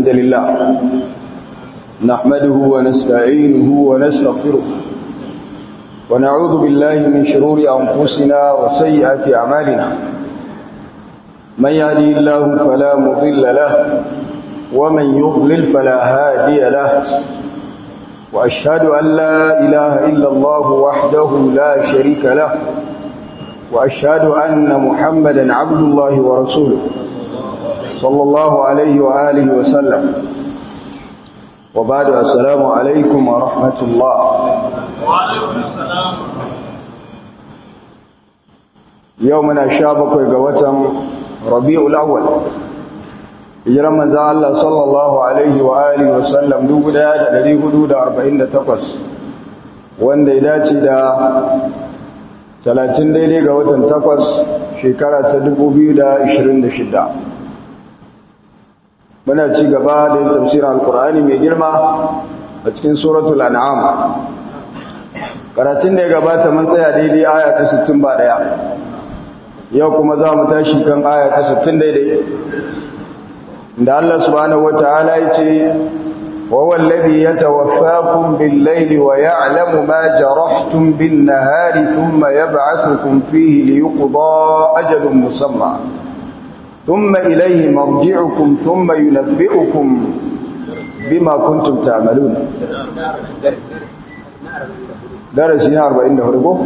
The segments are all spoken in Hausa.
لله نحمده ونستعينه ونستغفره ونعوذ بالله من شرور أنفسنا وسيئات أعمالنا من يهدي الله فلا مضل له ومن يضلل فلا هادي له وأشهد أن لا إله إلا الله وحده لا شريك له وأشهد أن محمدا عبد الله ورسوله صلى الله عليه وآله وسلم وبعد السلام عليكم ورحمة الله يومنا شابك وقوة ربيع الأول hijiran manzan Allah sallallahu Alaihi wa Alihi wasallam 1448 wanda ya dace da 30 daidai ga watan 8 shekara ta 2026 muna ci gaba da yin tafsirin alkur'ani mai girma a cikin suratul an'am karatun da ya gabata mun tsaya daidai aya ta 61 yau kuma za mu tashi kan aya ta 60 daidai da Allah subhanahu wataala yace wa wallazi yatawaffakum bil-layli wa ya'lamu ma jarahtum bin-nahari thumma yab'athukum fihi liyuqda ajalun musamma thumma ilayhi marji'ukum thumma yunabbi'ukum bima kuntum ta'malun darasi na 44 ko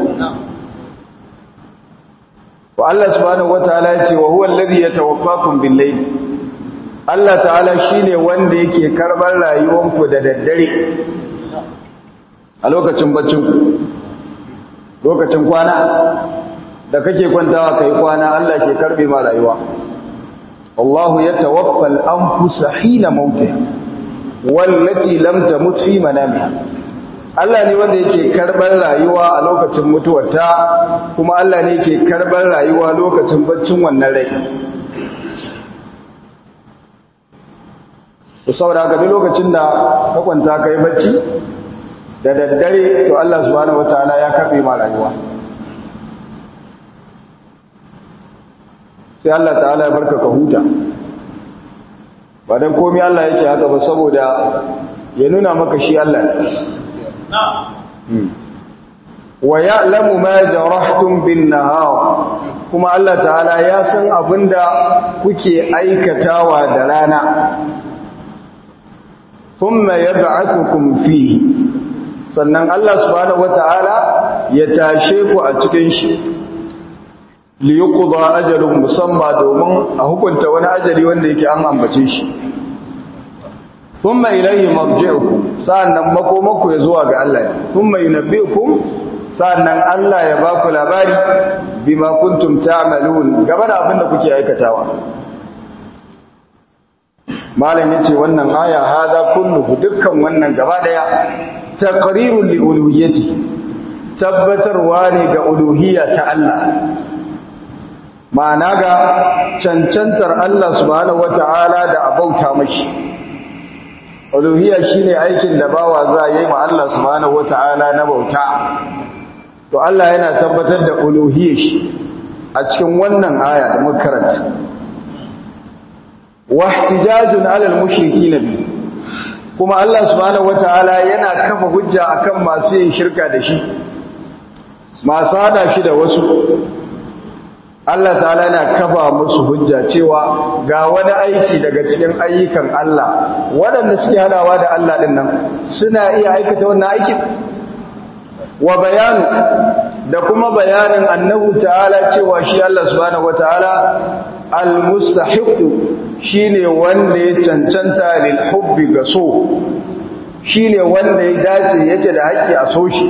wa Allah subhanahu wataala yace wa huwa allazi yatawaffakum bil-layli Allah ta'ala shi ne wanda yake karɓar rayuwanku da daddare a lokacin baccinku lokacin kwana da kake kwantawa kai kwana Allah ke karɓe ma rayuwa Allahu ya tawaffal anfusa hina mautiha wallati lam tamut fi manamiha Allah ne wanda yake karɓar rayuwa a lokacin mutuwarta kuma Allah ne yake karɓar rayuwa lokacin baccin wannan rai to saboda haka duk lokacin da ka kwanta kai bacci da daddare to Allah subhanahu wataala ya karbe ma rayuwa sai Allah ta'ala ya barka ka huta ba dan komai Allah yake haka ba saboda ya nuna maka shi Allah ne wa ya'lamu ma jarahtum bin nahar kuma Allah ta'ala ya san abinda kuke aikatawa da rana thumma yab'athukum fihi sannan Allah subhanahu wata'ala ya tashe ku a cikin shi li yuqda ajalun musamma domin a hukunta wani ajali wanda yake an ambace shi thumma ilayhi marji'ukum sannan makomaku ya zuwa ga Allah thumma yunabbi'ukum sannan Allah ya ba ku labari bima kuntum ta'malun gaba da abin da kuke aikatawa malam yace wannan aya hada kulluhu dukkan wannan gaba daya taqrirun li uluhiyyati tabbatarwa ne ga uluhiyya ta Allah ma'ana ga cancantar Allah subhanahu wata'ala da abauta mashi uluhiyya shine aikin da bawa za yi ma Allah subhanahu wata'ala na bauta to Allah yana tabbatar da uluhiyyar shi a cikin wannan aya da muka karanta wahtijajun alal mushrikina bi kuma Allah subhanahu wataala yana kafa hujja akan masu yin shirka da shi masu hada shi da wasu Allah ta'ala yana kafa musu hujja cewa ga wani aiki daga cikin ayyukan Allah waɗanda suke hadawa da Allah din nan suna iya aikata wannan aikin wa bayanu da kuma bayanin annahu ta'ala cewa shi Allah subhanahu wataala al-mustahiqu shine wanda ya cancanta lil hubbi ga so shine wanda ya dace yake da haƙƙi a so shi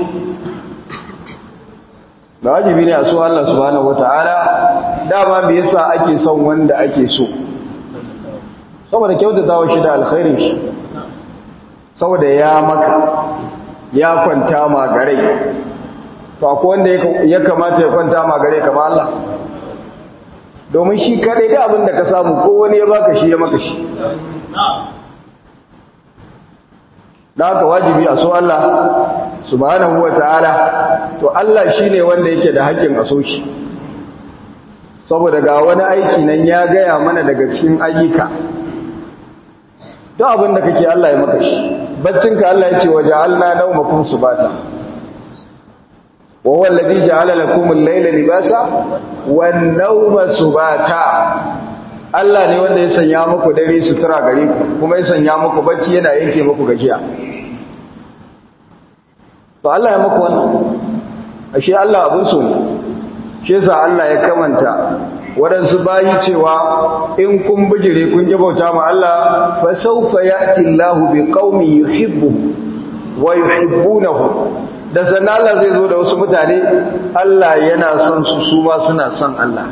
wajibi ne a so Allah subhanahu wataala dama me yasa ake son wanda ake so saboda kyautatawa shi da alkhairin shi saboda ya maka ya kwanta ma gare to akwai wanda ya kamata ya kwanta ma gare kamar Allah domin shi kadai da abin da ka samu ko wani ya baka shi ya maka shi da haka wajibi a so Allah subhanahu wa ta'ala to Allah shi ne wanda yake da haƙƙin a so shi saboda ga wani aiki nan ya gaya mana daga cikin ayyuka duk duk abin da kake Allah ya maka shi baccinka Allah ya ce wa ja'alna nawmakum subata wa huwa alladhi ja'ala lakum al-layla libasa wan nawma subata Allah ne wanda ya sanya muku dare sutura gare ku kuma ya sanya muku bacci yana yanke muku gajiya to Allah ya muku wannan ashe Allah abun so ne shi yasa Allah ya kamanta waɗansu bayi cewa in kun bijire kun ji bauta ma Allah fa sawfa ya'ti Allahu bi qaumin yuhibbu wa yuhibbunahu da sannan Allah zai zo da wasu mutane Allah yana son su su ma suna son Allah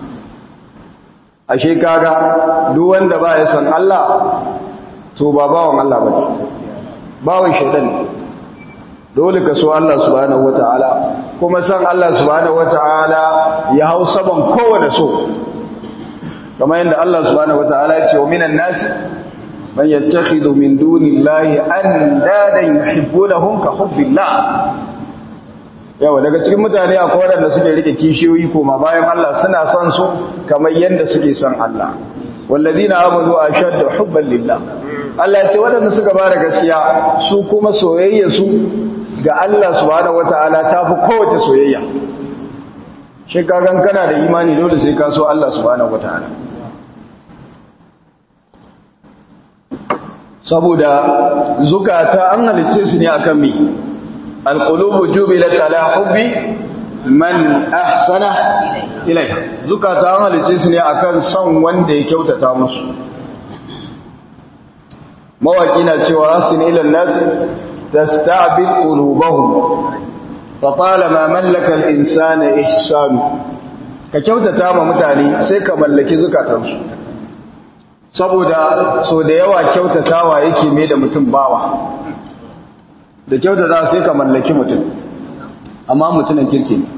ashe kaga duk wanda ba ya son Allah to ba bawan Allah bane bawan shaidan ne dole ka so Allah subhanahu wataala kuma san Allah subhanahu wataala ya hau saban kowane so kamar yadda Allah subhanahu wataala ya ce wa minan nasi man yattakhidhu min dunillahi andadan yuhibbunahum ka hubbillah yawa daga cikin mutane akwai waɗanda suke rike kishiyoyi koma bayan Allah suna son su kamar yadda suke son Allah wallazina amanu ashaddu hubban lillah Allah ya ce waɗanda suka bada gaskiya su kuma soyayya su ga Allah subhanahu wataala tafi kowace soyayya shi kagan kana da imani dole sai ka so Allah subhanahu wataala saboda zukata an halicce su ne akan mi alqulubu jubilat ala hubbi man ahsana ilayha zukata an halicce su ne akan son wanda ya kyautata musu mawaki na cewa asin ila nas tasta'bil qulubahum fa talama mallaka al-insana ihsanu ka kyautata ma mutane sai ka mallaki zukatansu saboda so da yawa kyautatawa yake mai da mutum bawa da kyautata sai ka mallaki mutum amma mutumin kirki ne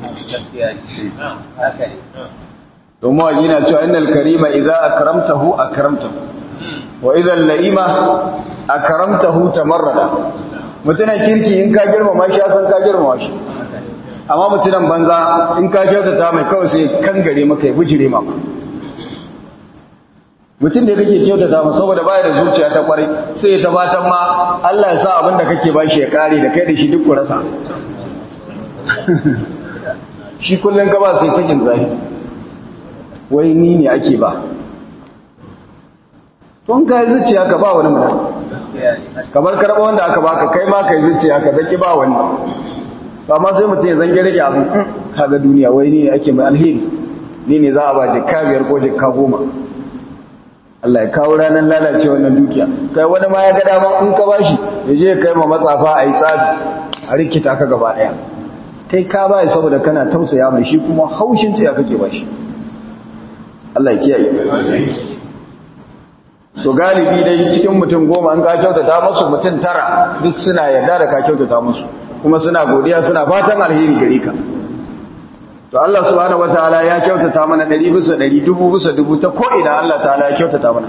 domin yana cewa innal karima idza akramtahu akramtahu wa idan la'ima akramtahu tamarrada mutumin kirki in ka girmama shi san ka girmama shi amma mutumin banza in ka kyautata mai kawai sai kangare maka ya bujire maka mutum da kake kyautata mu saboda baya da zuciya ta kwarai sai ya tabbatar ma Allah ya sa abin da kake bashi ya kare da kai da shi duk rasa shi kullun ka ba sai takin zai wai ni ne ake ba tun ka yi zuciya ka ba wani mutum kamar karɓa wanda aka baka kai ma ka yi zuciya ka zaki ba wani amma sai mutum ya zange rage abu kaga duniya wai ni ne ake mai alheri ni ne za a ba jikka biyar ko jikka goma Allah ya kawo ranar lalace wannan dukiya kai wani ma ya ga dama in ka bashi ya je kai ma matsafa a yi tsabi a rikita ka gaba daya kai ka bai saboda kana tausaya mai shi kuma haushin ta ya kake bashi Allah ya kiyaye to galibi dai cikin mutum goma an ka kyautata musu mutum tara duk suna yarda da ka kyautata musu kuma suna godiya suna fatan alheri gare ka to Allah subhanahu wataala ya kyautata mana 100 bisa 100 dubu bisa dubu ta ko ina Allah ta'ala ya kyautata mana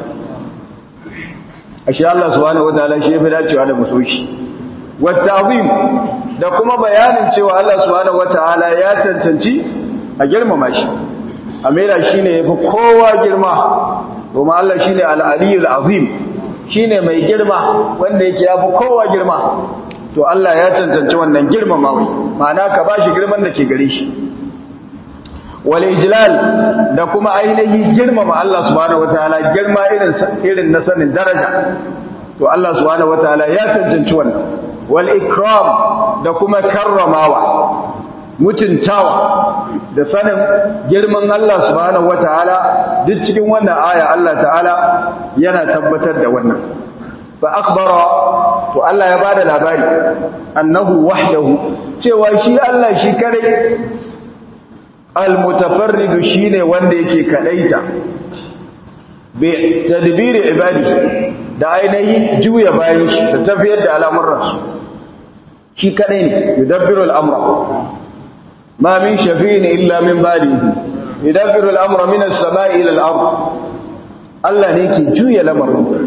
ashe Allah subhanahu wataala shi yafi dacewa da musoshi watazim da kuma bayanin cewa Allah subhanahu wataala ya cancanci a girmama shi amira shine yafi kowa girma kuma Allah shine al-aliyul azim shine mai girma wanda yake yafi kowa girma to Allah ya cancanci wannan girmamawa ma'ana ka bashi girman da ke gare shi wal ijlal da kuma ainihi girmama Allah subhanahu wataala girma irin irin na sanin daraja to Allah subhanahu wataala ya cancanci wannan wal ikram da kuma karramawa mutuntawa da sanin girman Allah subhanahu wataala duk cikin wannan aya Allah ta'ala yana tabbatar da wannan fa akhbara to Allah ya bada labari annahu wahdahu cewa shi Allah shi kare almutafarridu shine wanda yake kadaita bi tadbiri ibadi da ainihi juya bayan shi da tafiyar da al'amuran su shi kadai ne yudabbiru al'amra ma min shafi'in illa min ba'dihi yudabbiru al'amra min as-sama'i ila al-ard Allah ne yake juya lamarin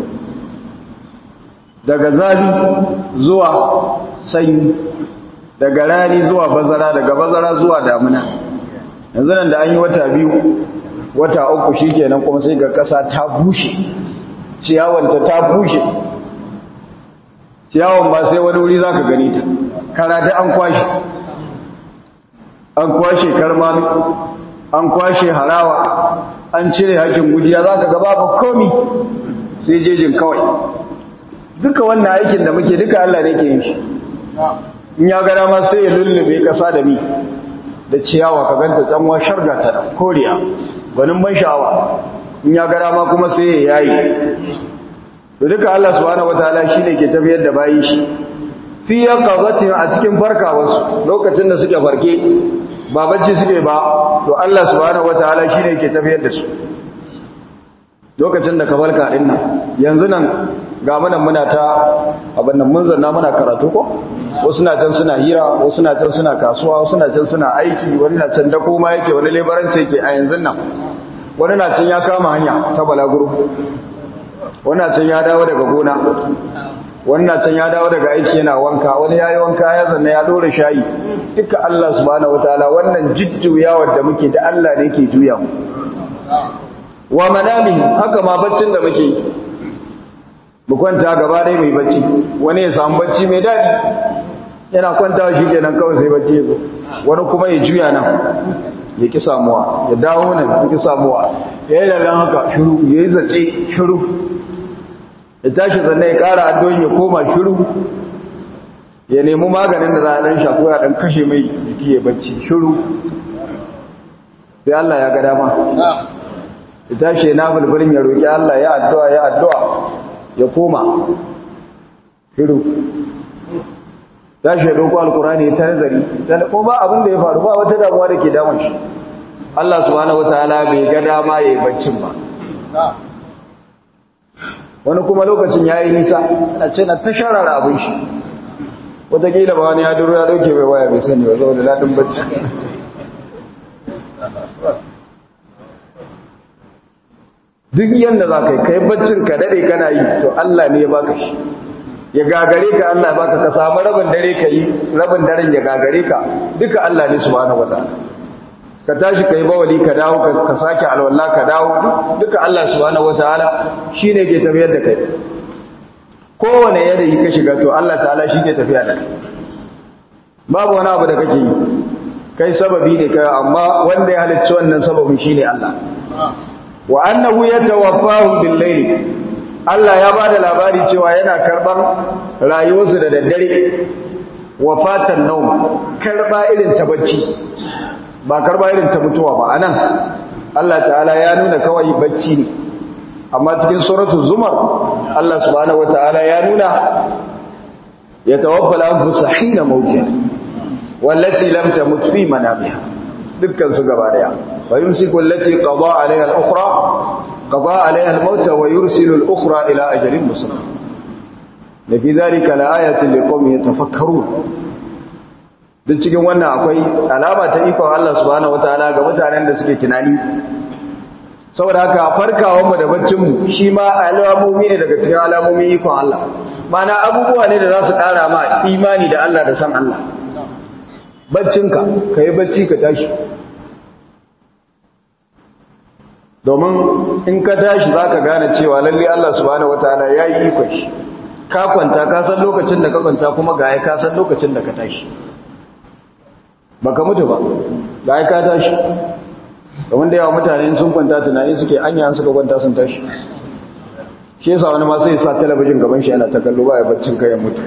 daga zafi zuwa sanyi daga rani zuwa bazara daga bazara zuwa damuna yanzu nan da an yi wata biyu wata uku shi kenan kuma sai ga ƙasa ta bushe ciyawanta ta bushe ciyawan ba sai wani wuri za ka gani ta kara da an kwashe an kwashe karmami an kwashe harawa an cire hakin gujiya za ka gaba ba komi sai jejin kawai duka wannan aikin da muke duka Allah ne ke yin shi in ya gara ma sai ya lullube kasa da mi da ciyawa ka ganta tsanwa sharga ta da koriya gwanin ban sha'awa in ya gara ma kuma sai ya yayi da duka Allah subhanahu wataala shine ke tafiyar da bayi shi fi yaqazatin a cikin farkawarsu lokacin da suke farke ba bacci suke ba to Allah subhanahu wataala shine ke tafiyar da su lokacin da ka farka din nan yanzu nan ga munan muna ta abin nan mun zanna muna karatu ko wasu na can suna hira wasu na can suna kasuwa wasu na can suna aiki wani na can dako ma yake wani lebaranci yake a yanzu nan wani na can ya kama hanya ta balaguro wani na can ya dawo daga gona wani na can ya dawo daga aiki yana wanka wani ya yi wanka ya zanna ya dora shayi duka Allah subhanahu wataala wannan jujjuyawar da muke da Allah ne ke juya mu wa manami haka ma baccin da muke mu kwanta gaba dai mai bacci wani ya samu bacci mai daɗi yana kwanta shi kenan kawai sai bacci ya zo wani kuma ya juya nan ya ki samuwa ya dawo nan ya ki samuwa ya yi lallan haka shiru ya yi zace shiru ya tashi zanne ya ƙara addu'in ya koma shiru ya nemi maganin da za a ɗan shafo ya ɗan kashe mai jiki ya bacci shiru sai Allah ya ga dama ya tashi na bulbulin ya roƙi Allah ya addu'a ya addu'a ya koma shiru tashi ya roƙo alkurani ta nazari ko ba abin da ya faru ba wata damuwa da ke damun shi Allah subhanahu wataala bai ga dama ya yi baccin ba wani kuma lokacin ya yi nisa a ce na ta sharara abin shi wataƙila ba wani ya duru ya ɗauke bai waya bai sani ba zo da daɗin bacci duk yadda za ka yi kai baccin ka daɗe kana yi to Allah ne ya baka shi ya gagare ka Allah baka ka samu rabin dare ka yi rabin daren ya gagare ka duka Allah ne subhanahu wataala ka tashi kai bawali ka dawo ka sake alwala ka dawo duka Allah subhanahu wataala shine ke tafiyar da kai kowane yanayi ka shiga to Allah ta'ala shi ke tafiya da kai babu wani abu da kake yi kai sababi ne kai amma wanda ya halicci wannan sababin shine Allah wa annahu yatawaffahum bil layli Allah ya bada labari cewa yana karban rayuwarsu da daddare wafatan nauma karba irin ta bacci ba karba irin ta mutuwa ba anan Allah ta'ala ya nuna kawai bacci ne amma cikin suratul zumar Allah subhanahu wataala ya nuna yatawaffa al-anfus hina mautiha wallati lam tamut fi manamiha dukkan su gaba daya ويمسك التي قضى عليها الأخرى قضى عليها الموت ويرسل الأخرى إلى أجل مسمى لفي ذلك لآية لقوم يتفكرون duk cikin wannan akwai alama ta ikon Allah subhanahu wataala ga mutanen da suke tunani saboda haka farkawanmu da baccinmu shi ma alamomi ne daga cikin alamomin ikon Allah mana abubuwa ne da za su ƙara ma imani da Allah da san Allah baccinka ka yi bacci ka tashi domin in ka tashi za ka gane cewa lalle Allah subhanahu wataala ya yi ikon shi ka kwanta ka san lokacin da ka kwanta kuma ga ya ka san lokacin da ka tashi ba ka mutu ba ga ya ka tashi domin da yawa mutane sun kwanta tunani suke anya suka kwanta sun tashi shi yasa wani ma sai sa talabijin gaban shi yana ta kallo ba ya baccin kayan mutu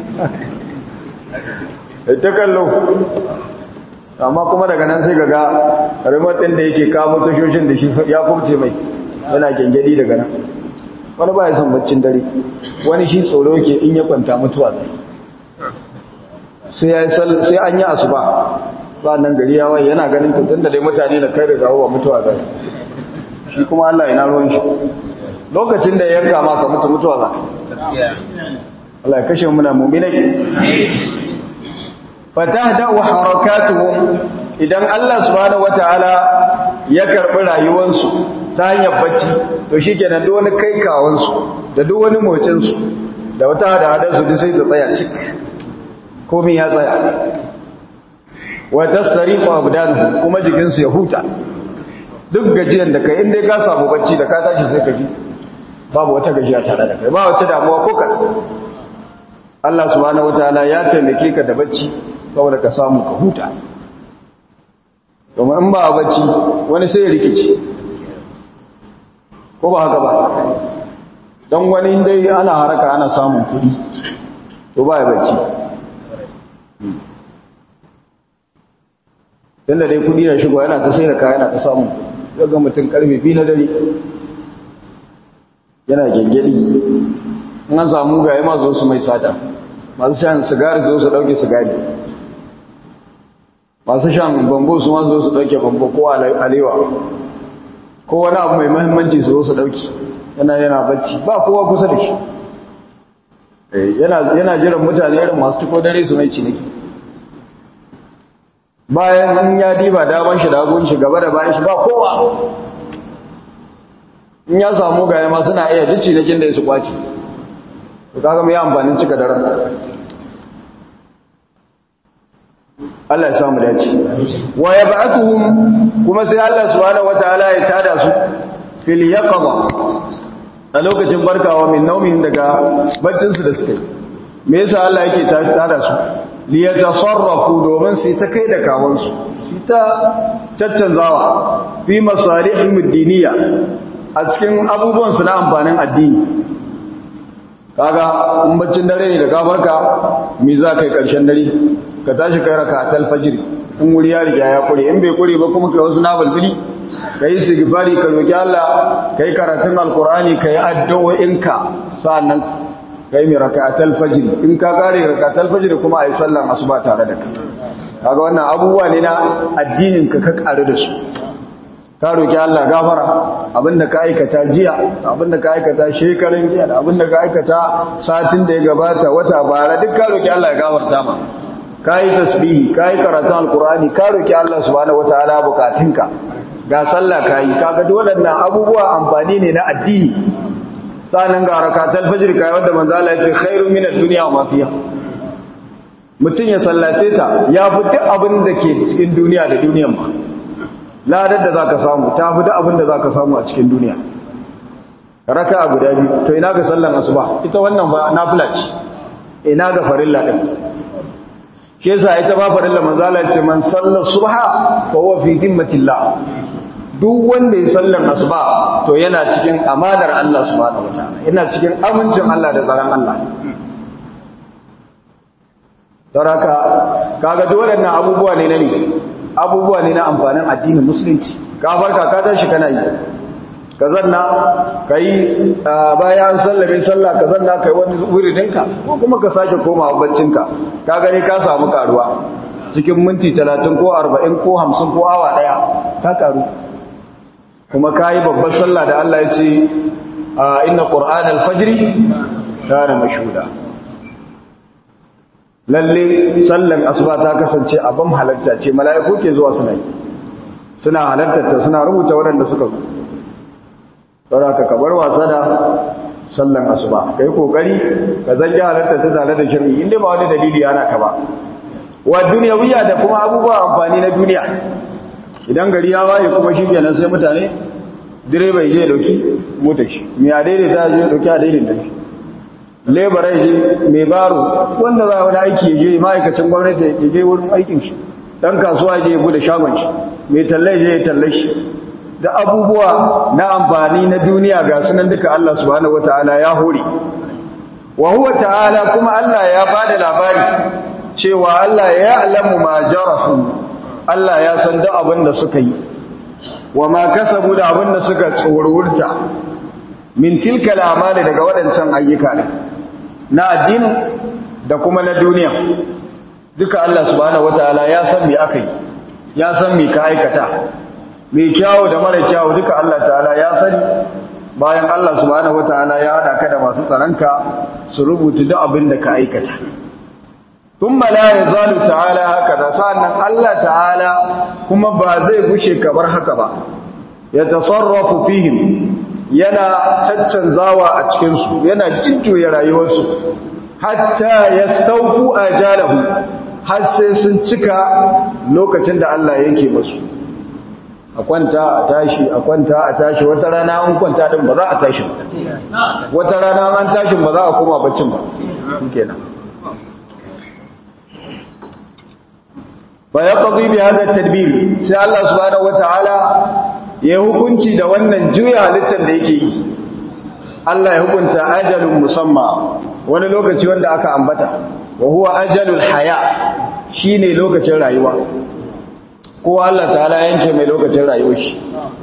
ta kallo amma kuma daga nan sai ga remote ɗin da yake kamo tashoshin da shi ya kubce mai yana gengedi daga nan wani ba ya son baccin dare wani shi tsoro yake in ya kwanta mutuwa zai sai an yi asuba ba nan gari ya waye yana ganin tutun da dai mutane da kai da gawo wa mutuwa zai shi kuma Allah yana ruwan shi lokacin da ya yanka ma ka mutu mutuwa za Allah ya kashe muna mu'minai fatahda'u harakatuhum idan Allah subhanahu wataala ya karbi rayuwansu ta hanyar bacci to shikenan duk wani kai kawansu da duk wani motsin su da wata hada hadar su duk sai ta tsaya cik komai ya tsaya wa tasrifu abdanuhum kuma jikin su ya huta duk gajiyan da kai inda ka samu bacci da ka tashi sai ka ji babu wata gajiya tare da kai ba wata damuwa ko kan Allah subhanahu wataala ya taimake ka da bacci saboda ka samu ka huta domin in ba a bacci wani sai ya rikici ko ba haka ba don wani dai ana haraka ana samun kudi to ba ya bacci yadda dai kudi na shigo yana ta sai da kaya yana ta samun kudi ga mutum karfe biyu na dare yana gengeli in an samu gaye ma zo su mai sata masu shan sigari zo su dauke sigari masu shan bambo su ma zo su dauke bambo ko alewa ko wani abu mai mahimmanci su zo su dauki yana yana bacci ba kowa kusa da shi yana jiran mutane irin masu tuko dare su mai ciniki bayan in ya diba daban shi dagon shi gaba da bayan shi ba kowa in ya samu gaya ma suna iya ji cinikin da ya su kwaci to kaga mai amfanin cika daren Allah ya samu dace wa yab'athuhum kuma sai Allah subhanahu wataala ya tada su fil yaqظa a lokacin barkawa min naumin daga baccin su da suka yi me yasa Allah yake tada su li yatasarrafu domin su ta kai da kawon su su ta caccanzawa fi masalihim ad-diniyya a cikin abubuwan su na amfanin addini kaga in baccin dare ne da gafarka me za kai karshen dare ka tashi kai rakatul fajr in wuri ya riga ya kure in bai kure ba kuma kai wasu nafilfili kai istighfari ka roki Allah kai karatun alqur'ani kai addu'o'inka sannan kai mi rakatul fajr in ka kare rakatul fajr kuma ayi sallan asuba tare da kai kaga wannan abubuwa ne na addinin ka ka karu da su ka roki Allah gafara abinda ka aikata jiya abinda ka aikata shekarun jiya da abinda ka aikata satin da ya gabata wata bara duk ka roki Allah ya gafarta ma kai tasbihi kai karatun alqur'ani ka roki Allah subhanahu wataala bukatunka ga sallah kai kaga duk waɗannan abubuwa amfani ne na addini sanan ga rakatul fajr kai wanda manzo Allah ya ce khairu minad dunya wa ma fiha mutum ya sallace ta ya fi duk abin da ke cikin duniya da duniyan ma ladar da za ka samu ta fi da abin da za ka samu a cikin duniya raka a guda biyu to ina ga sallan asuba ita wannan ba nafila ce ina ga farilla din shi yasa ita ba farilla manzala ce man sallar subha fa huwa fi dhimmatillah duk wanda ya sallan asuba to yana cikin amanar Allah subhanahu wataala yana cikin amincin Allah da tsaron Allah Saraka kaga duk waɗannan abubuwa ne na ne abubuwa ne na amfanin addinin musulunci ka farka ka tashi kana yi ka zanna ka yi bayan sallame sallah ka zanna ka yi wani wuridinka ko kuma ka sake komawa baccinka ka gani ka samu karuwa cikin minti talatin ko arba'in ko hamsin ko awa ɗaya ka karu kuma ka yi babbar sallah da Allah ya ce inna ƙur'an alfajiri kana mashuda lalle sallan asuba ta kasance abin halarta ce mala'iku ke zuwa suna yi suna halartarta suna rubuta waɗanda suka zo saboda ka kabar wasa da sallan asuba kai kokari ka zange halartar ta tare da shirri inda ba wani dalili ana ka ba wa duniyawiya da kuma abubuwa amfani na duniya idan gari ya waye kuma shi kenan sai mutane direba ya je dauki motar shi mai a daidaita ya je dauki a daidaita shi lebarai je mai baro wanda za wani aiki ya je ma'aikacin gwamnati ya je wurin aikin shi dan kasuwa je ya bude shagon shi mai tallai je ya talle shi da abubuwa na amfani na duniya ga sunan duka Allah subhanahu wataala ya hore wa huwa ta'ala kuma Allah ya bada labari cewa Allah ya alamu ma jarahu Allah ya san duk abin da suka yi wa ma kasabu da abin da suka tsorurta min tilka al'amali daga waɗancan ayyuka ne na addinin da kuma na duniya duka Allah subhanahu wataala ya san me aka yi ya san me ka aikata me kyawu da mara kyawu duka Allah ta'ala ya sani bayan Allah subhanahu wataala ya hada ka da masu tsaranka su rubuta duk abin da ka aikata thumma la yazalu ta'ala hakaza sannan Allah ta'ala kuma ba zai gushe kamar haka ba ya tasarrafu fihim yana caccanzawa a cikinsu yana jujjuya rayuwarsu hatta ya stauku a jalahu har sai sun cika lokacin da Allah yanke masu a kwanta a tashi a kwanta a tashi wata rana an kwanta din ba za a tashi ba wata rana an tashin ba za a koma baccin ba kenan fa yaqdi bi hada tadbir sai Allah subhanahu wataala ya hukunci da wannan juya halittar da yake yi Allah ya hukunta ajalun musamma wani lokaci wanda aka ambata wa huwa ajalul haya shine lokacin rayuwa kowa Allah ta'ala yanke mai lokacin rayuwar shi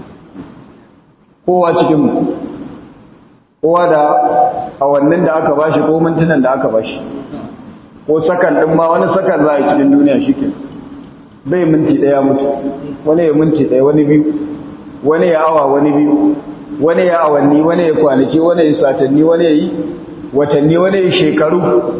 kowa cikin mu kowa da awannin da aka bashi ko mintunan da aka bashi ko sakan din ma wani sakan za a yi cikin duniya shike bai minti daya mutu wani ya minti daya wani biyu wani ya awa wani biyu wani ya awanni wani ya kwanaki wani ya satanni wani ya yi watanni wani ya shekaru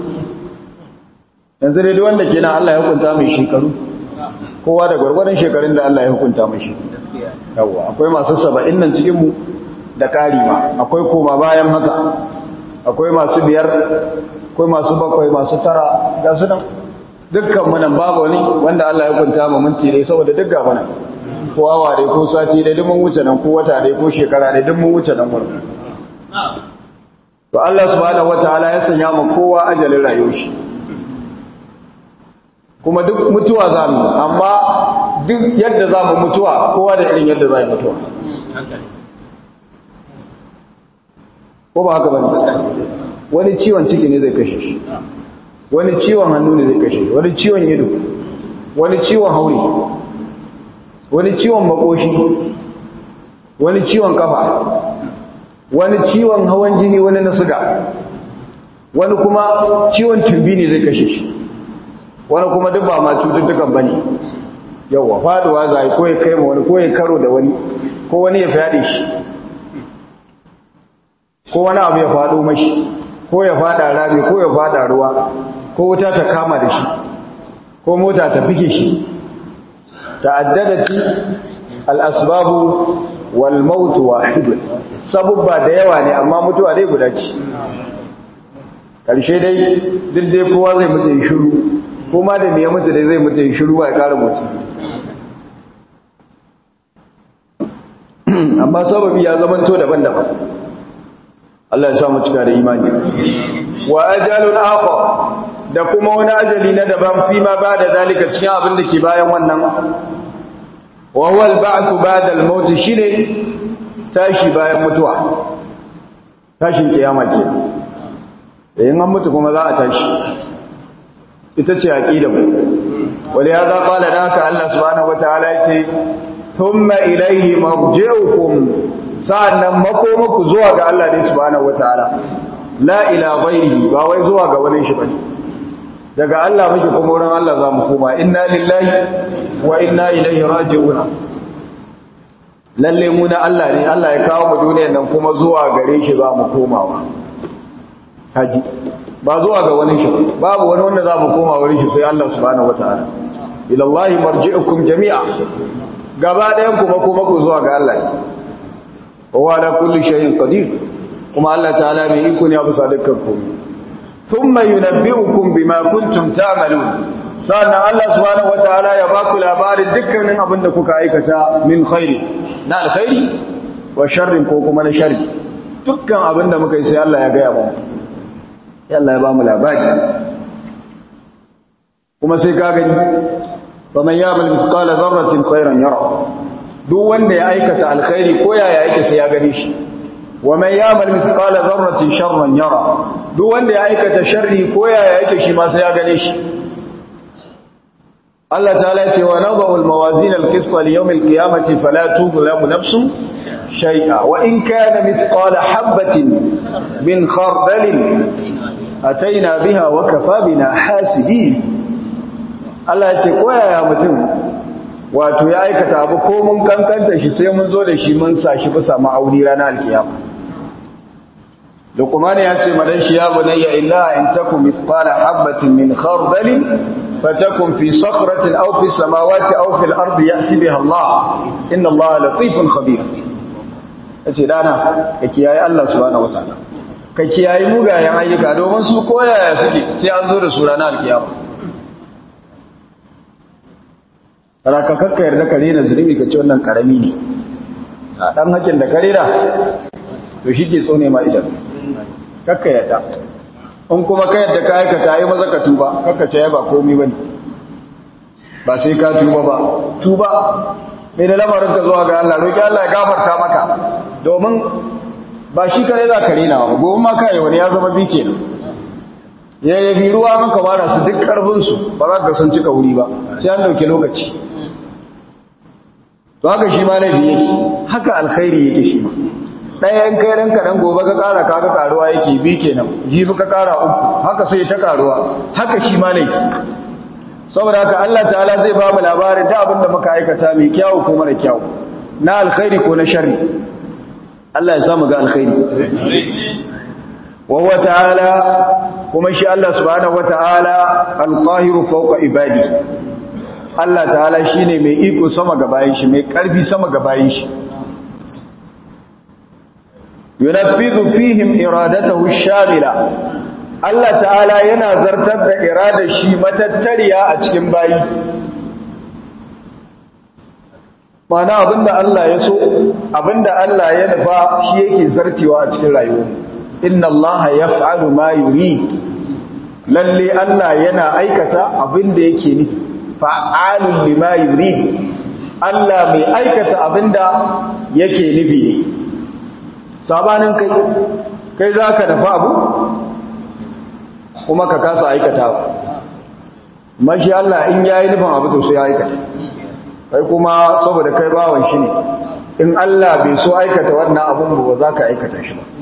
yanzu dai duk wanda kenan Allah ya hukunta mai shekaru kowa da gwargwadon shekarun da Allah ya hukunta mashi yawa akwai masu saba'in nan cikin mu da ƙari ma akwai koma bayan haka akwai masu biyar akwai masu bakwai masu tara ga su nan dukkan mu nan babu wani wanda Allah ya hukunta mu minti dai saboda duk gaba nan ko awa dai ko sati dai duk mun wuce nan ko wata dai ko shekara dai duk mun wuce nan wurin to Allah subhanahu wataala ya sanya mu kowa ajalin rayuwar shi kuma duk mutuwa za mu amma duk yadda za mu mutuwa kowa da irin yadda za mu mutuwa ko ba haka bane wani ciwon ciki ne zai kashe shi wani ciwon hannu ne zai kashe shi wani ciwon ido wani ciwon hauri wani ciwon makoshi wani ciwon kafa wani ciwon hawan jini wani na suga wani kuma ciwon tumbi ne zai kashe shi wani kuma duk ba ma cututtukan ba ne yauwa faduwa za a yi ko ya kai ma wani ko ya karo da wani ko wani ya fyaɗe shi ko wani abu ya faɗo mashi ko ya faɗa rami ko ya faɗa ruwa ko wuta ta kama da shi ko mota ta fike shi ta'addadati al-asbabu wal maut wahid sabubba da yawa ne amma mutuwa dai guda ce karshe dai duk dai kowa zai mutu shiru kuma da me mutu dai zai mutu shiru ba ya kara mutu amma sababi ya zamanto daban-daban Allah ya sa mu cika da imani wa ajalun akhar da kuma wani ajali na daban fi ma ba da zalika cikin abin da ke bayan wannan wa huwa al-ba'th ba'da al-maut shine tashi bayan mutuwa tashin kiyama ke da yin an mutu kuma za a tashi ita ce aqida mu wali hada qala naka Allah subhanahu wataala yace thumma ilayhi marji'ukum sa'annan makomaku zuwa ga Allah ne subhanahu wataala la ila ghairihi ba wai zuwa ga wani shi bane daga Allah muke kuma wurin Allah za mu koma inna lillahi wa inna ilaihi raji'un lalle mu na Allah ne Allah ya kawo mu duniyar nan kuma zuwa gare shi za mu komawa haji ba zuwa ga wani shi babu wani wanda za mu koma wurin shi sai Allah subhanahu wataala ila Allah marji'ukum jami'a gaba ɗayan kuma kuma ku zuwa ga Allah ne wa ala kulli shay'in qadir kuma Allah ta'ala mai iko ne a bisa dukkan komai thumma yunabbi'ukum bima kuntum ta'malun sannan Allah subhanahu wataala ya ba ku labarin dukkanin abin da kuka aikata min khairi na alkhairi wa sharrin ko kuma na sharri dukkan abin da muka yi sai Allah ya gaya mu sai Allah ya ba mu labari kuma sai ka gani faman ya'mal mithqala dharratin khairan yara duk wanda ya aikata alkhairi ko yaya yake sai ya gani shi wa man ya'mal mithqala dharratin sharran yara duk wanda ya aikata sharri ko yaya yake shi ma sai ya gane shi Allah ta'ala ce wa nadau al-mawazin al-qisṭa li yawm al-qiyamati fala tuzlamu nafsun shay'a wa in kana mithqala habatin min khardalin ataina biha wa kafa bina hasibin Allah ya ce ko yaya mutum wato ya aikata abu ko mun kankanta shi sai mun zo da shi mun sa shi bisa ma'auni ranar alkiyama Luqman ya ce madan shi ya bunayya illa in takum mithqala habatin min khardalin fatakun fi sakhratin aw fi samawati aw fil ardi ya'ti biha Allah inna Allah latifun khabir yace dana ka kiyaye Allah subhanahu wataala ka kiyaye mugayen ayyuka domin su koyaya suke sai an zo da su ranar alkiyama raka kakka yarda ka rena zunubi ka ce wannan karami ne a dan hakin da ka rena to shi ke tsone ma idan kakka yarda in kuma ka yarda ka aikata yi maza ka tuba kakka ce ba komai bane ba sai ka tuba ba tuba mai da lamarin ka zuwa ga Allah roki Allah ya gafarta maka domin ba shi kare za ka rena ba gobe ma kai wani ya zama bi kenan ya yabi ruwa maka wara su duk karfin su ba za ka san cika wuri ba sai an dauke lokaci to haka shi ma laifi yake haka alkhairi yake shi ma ɗaya in kai ranka dan gobe ka ƙara ka ga ƙaruwa yake bi kenan jibi ka ƙara uku haka sai ta ƙaruwa haka shi ma laifi saboda haka Allah ta'ala zai ba mu labarin da abin da muka aikata mai kyawu ko mara kyawu na alkhairi ko na sharri Allah ya samu ga alkhairi wa huwa ta'ala kuma shi Allah subhanahu wata'ala alqahiru fawqa ibadi Allah ta'ala shine mai iko sama ga bayin shi mai karfi sama ga bayin shi yunaffidu fihim iradatahu shamila Allah ta'ala yana zartar da iradar shi matattariya a cikin bayi mana abinda Allah ya so abinda Allah ya nufa shi yake zartewa a cikin rayuwa inna Allah yaf'alu ma yuri lalle Allah yana aikata abinda yake ni fa'alun lima yuri Allah mai aikata abinda yake nufi ne sabanin kai kai zaka dafa abu kuma ka kasa aikata mashi Allah in yayi nufin abu to sai ya aikata kai kuma saboda kai bawan shi ne in Allah bai so aikata wannan abun ba za ka aikata shi ba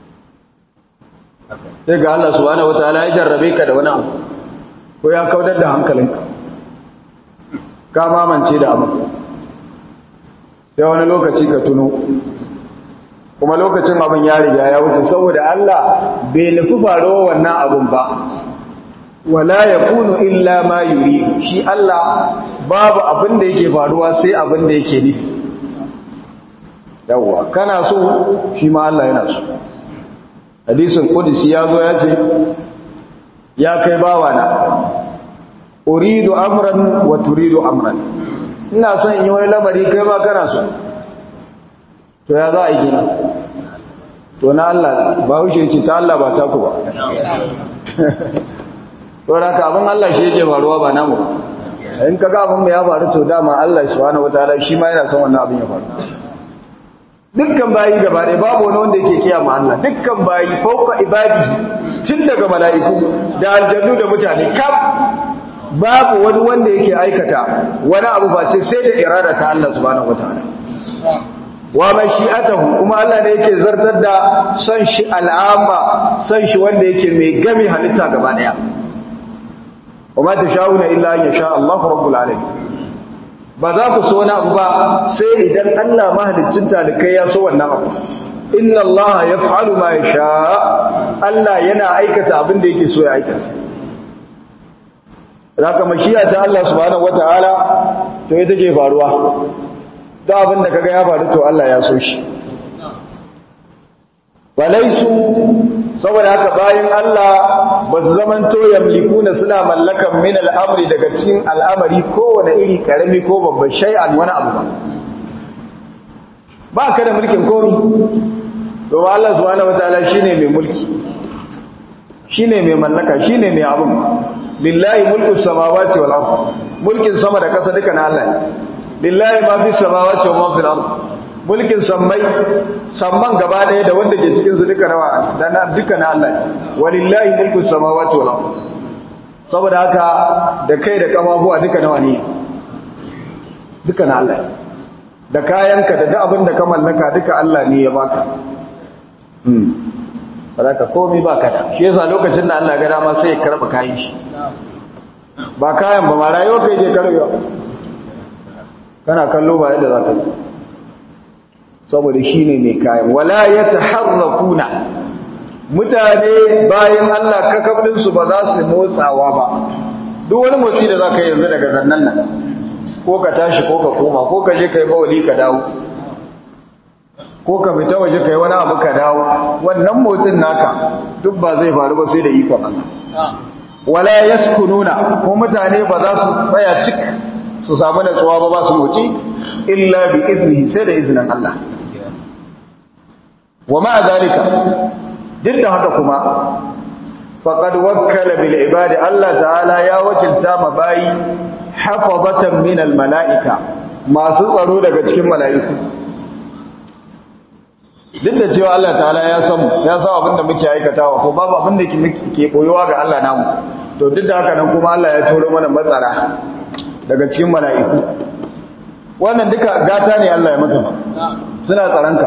sai ga Allah subhanahu wataala ya jarrabe ka da wani abu ko ya kaudar da hankalinka ka mamance da abu sai wani lokaci ka tuno kuma lokacin abin ya riga ya wuce saboda Allah bai nufi faro wannan abun ba wala yakunu illa ma yuri shi Allah babu abin da yake faruwa sai abin da yake nufi yawwa kana so shi ma Allah yana so hadisin qudsi ya zo ya ce ya kai bawana uridu amran wa turidu amran ina son yi wani lamari kai ma kana so to ya za a yi gina to na Allah ba haushe ce ta Allah ba ta ku ba to da ka abin Allah shi yake faruwa ba namu ba in ka ga abin ya faru to dama Allah subhanahu wataala shi ma yana son wannan abin ya faru dukkan bayi gaba ɗaya babu wani wanda yake kiyama Allah dukkan bayi fauka ibadi tun daga mala'iku da aljannu da mutane kaf babu wani wanda yake aikata wani abu face sai da irada ta Allah subhanahu wataala wa mashi'atahu kuma Allah ne yake zartar da son shi al'amma son shi wanda yake mai game halitta gaba daya wa ma tasha'una illa an yasha Allahu rabbul alamin ba za ku so wani abu ba sai idan Allah mahaliccin talikai ya so wannan abu inna Allah yaf'alu ma yasha Allah yana aikata abin da yake so ya aikata zaka mashi'a ta Allah subhanahu wataala to ita ke faruwa da abin da kaga ya faru to Allah ya so shi walaisu saboda haka bayan Allah ba su zamanto yamlikuna suna mallakan min al'amri daga cikin al'amari kowane iri karami ko babban shay'an wani abu ba ba ka da mulkin komi to ba Allah subhanahu wataala shine mai mulki shine mai mallaka shine mai abun lillahi mulku samawati wal ard mulkin sama da kasa duka na Allah lillahi ma fi samawati wa ma fil ard mulkin sammai samman gaba daya da wanda ke cikin su duka nawa da na duka na Allah walillahi mulku samawati wal ard saboda haka da kai da kamabuwa duka nawa ne duka na Allah da kayanka da duk abin da ka mallaka duka Allah ne ya baka hmm ka komai baka da shi yasa lokacin da Allah ga dama sai ya karba kayan shi ba kayan ba ma rayuwa kai ke karbewa kana kallo ba yadda za ka yi saboda shi ne mai kayan wala ya taharrakuna mutane bayan Allah kakablinsu ba za su motsawa ba duk wani motsi da za ka yanzu daga zannan nan ko ka tashi ko ka koma ko ka je ka yi bawali ka dawo ko ka fita waje ka yi wani abu ka dawo wannan motsin naka duk ba zai faru ba sai da ikon Allah wala yaskununa ko mutane ba za su tsaya cik su su samu natsuwa ba ba su motsi illa bi iznihi sai da izinin Allah wa ma'a zalika duk da haka kuma faqad wakkala bil ibadi Allah ta'ala ya wakilta ma bayi hafazatan min al mala'ika masu tsaro daga cikin mala'iku duk da cewa Allah ta'ala ya san ya san abin da muke aikatawa ko babu abin da ke boyewa ga Allah namu to duk da haka nan kuma Allah ya turo mana matsara daga cikin mala'iku wannan duka gata ne Allah ya maka suna tsaranka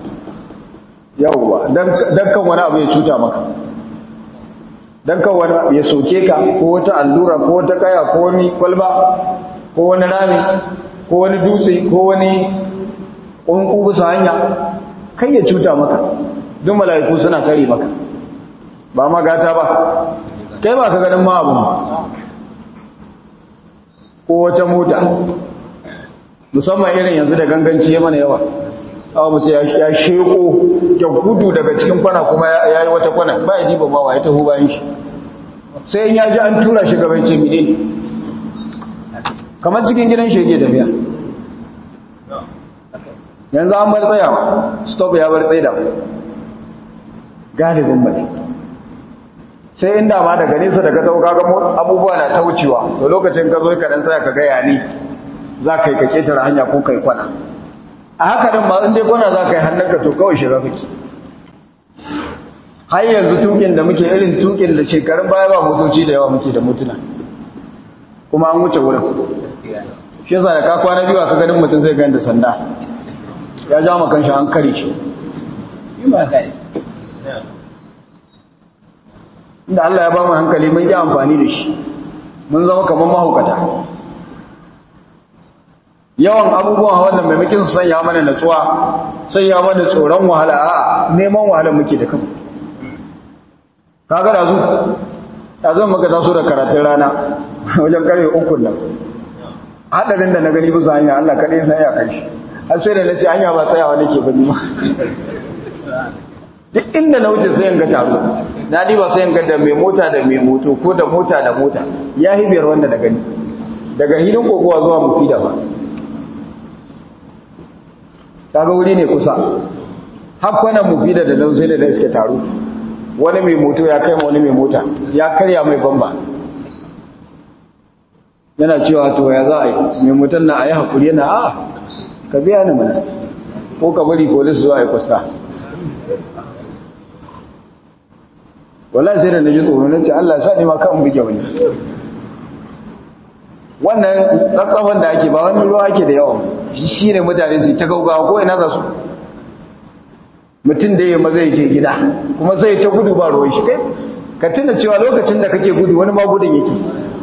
yawwa dan kan wani abu ya cuta maka dan kan wani abu ya soke ka ko wata allura ko wata kaya ko wani kwalba ko wani rami ko wani dutse ko wani ƙunƙu bisa hanya kai ya cuta maka duk mala'iku suna kare maka ba ma gata ba kai ba ka ganin ma abu ko wata mota musamman irin yanzu da ganganci ya mana yawa awa mutu ya sheko ya gudu daga cikin kwana kuma ya yi wata kwana ba ya diba mawa ya taho bayan shi sai ya ji an tura shi gaban ce mine kamar cikin gidan shege da biya yanzu an bar tsayawa stop ya bar tsaida galibin mai sai inda ma daga nesa daga tauka ga abubuwa na ta wucewa to lokacin ka zo ka dan tsaya ka gaya ne za ka yi ka ketare hanya ko kai kwana a haka din ma in dai kwana za ka yi hannunka to kawai shiga kake har yanzu tukin da muke irin tukin da shekarun baya ba motoci da yawa muke da motuna kuma an wuce wurin shi yasa da ka kwana biyu ka ganin mutum zai gani da sanda ya ja makan shi an kare shi inda Allah ya ba mu hankali mun yi amfani da shi mun zama kamar mahaukata yawan abubuwan hawan da maimakin su sanya mana natsuwa sanya mana tsoron wahala a neman wahala muke da kanmu kaga da zu da zan maka taso da karatun rana wajen karfe uku nan hadarin da na gani bisa hanya Allah kaɗai san ya kai shi har sai da nace hanya ba tsayawa nake bani ma duk inda na wuce sai ga taro na ba sai ga da mai mota da mai moto ko da mota da mota ya hibiyar wanda da gani daga hilin kokowa zuwa mufida ba kaga wuri ne kusa hakwanan mufida da nan sai da iske taro wani mai moto ya kai wani mai mota ya karya mai bamba yana cewa to ya za a yi mai motar na a yi haƙuri yana a ka biya ni mana ko ka bari polis zuwa ya kusa wallahi sai da na ji tsoro na ce Allah sa ni ma kan buge wani wannan tsatsafan da ake ba wani ruwa ake da yawan shi ne mutane su ta gaugawa ko ina za su mutum da ya maza yake gida kuma sai ta gudu ba ruwan shi kai ka tuna cewa lokacin da kake gudu wani ma gudun yake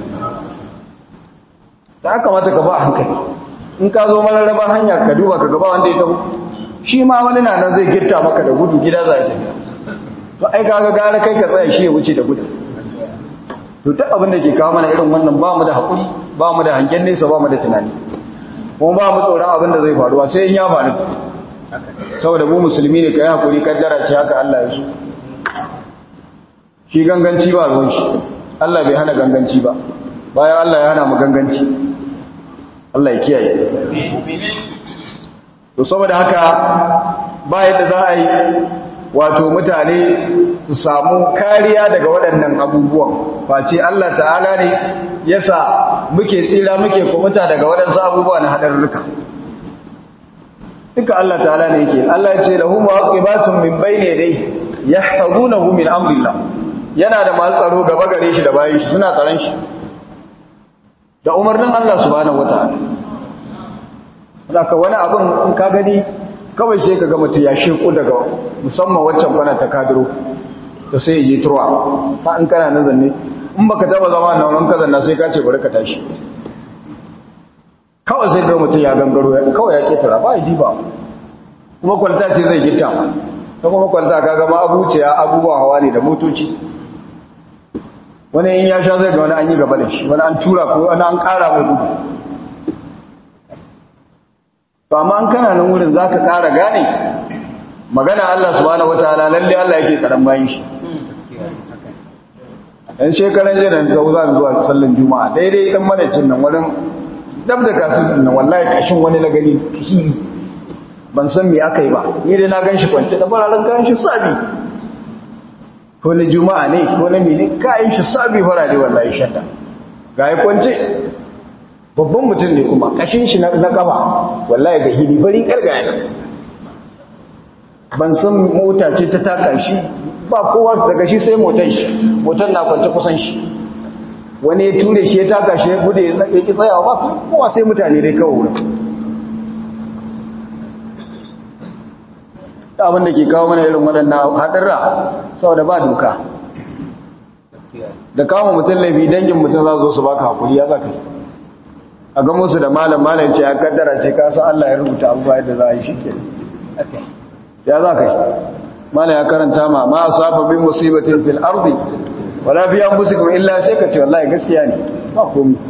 ta kamata ka ba a hankali in ka zo mararraban hanya ka duba ka gaba wanda ya tabu shi ma wani na nan zai girta maka da gudu gida za a tafiya to ai kaga gara kai ka tsaya shi ya wuce da gudu to duk abin da ke kawo mana irin wannan ba mu da haƙuri ba mu da hangen nesa ba mu da tunani kuma ba mu tsoron abin da zai faruwa sai in ya faru saboda mu musulmi ne ka yi haƙuri kaddara ce haka Allah ya so shi ganganci ba ruwan shi Allah bai hana ganganci ba bayan Allah ya hana mu ganganci Allah ya kiyaye to saboda haka ba yadda za a yi wato mutane su samu kariya daga waɗannan abubuwan face Allah ta'ala ne yasa muke tsira muke kumuta daga waɗansu abubuwa na haɗarurruka duka Allah ta'ala ne yake Allah ya ce lahu mu'aqibatun min bayni yadayhi yahfazunahu min amrillah yana da masu tsaro gaba gare shi da bayan shi suna tsaron shi da umarnin Allah subhanahu wataala haka wani abin in ka gani kawai sai ka ga mutum ya sheku daga musamman waccan kwana ta kadiro ta sai yi turwa ta in kana na zanne in baka taba zama na wurin kazan na sai ka ce bari ka tashi kawai sai ga mutum ya gangaro kawai ya ketara ba ya diba kuma kwalta ce zai gita ta kuma kwalta ka gama abuciya abubuwa hawa ne da motoci wani in ya sha zai ga wani an yi gaba da shi wani an tura ko wani an kara mai gudu to amma an kana nan wurin za ka ƙara gane magana Allah subhanahu wataala lalle Allah yake karan bayan shi ɗan shekaran jiran sau za zuwa sallan juma'a daidai ɗan manacin nan wurin dab da kasu nan wallahi kashin wani na gani hiri ban san me aka yi ba ni dai na ganshi kwance da fararen kayan shi sabi ko na juma'a ne ko na mene kayan shi sabi farare wallahi shadda ga ya kwance babban mutum ne kuma kashin shi na kafa wallahi ga hiri bari kargaya nan ban san mota ce ta taka shi ba kowa daga shi sai motar shi motar na kwance kusan shi wani ya ture shi ya taka shi ya gude ya ki tsayawa ba kowa sai mutane dai kawo wurin abin da ke kawo mana irin waɗannan haɗarra saboda ba doka da kawo mutum laifi dangin mutum za zo su baka hakuri ya zaka yi a ga musu da malam malam ce ya kaddara ce ka san Allah ya rubuta abubuwa yadda za a yi shi ke ya za ka yi malam ya karanta ma ma asaba bin musibatin fil ardi wala fi anfusikum illa sai ka ce wallahi gaskiya ne ba komai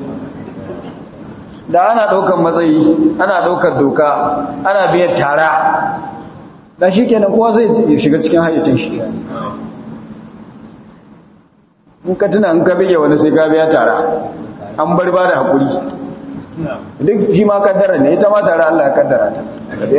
da ana daukar matsayi ana daukar doka ana biyan tara da shikenan kowa zai shiga cikin hayyacin shi in ka tuna in ka bige wani sai ka biya tara an bar ba da hakuri duk shi ma kaddara ne ita ma tara Allah ya kaddara ta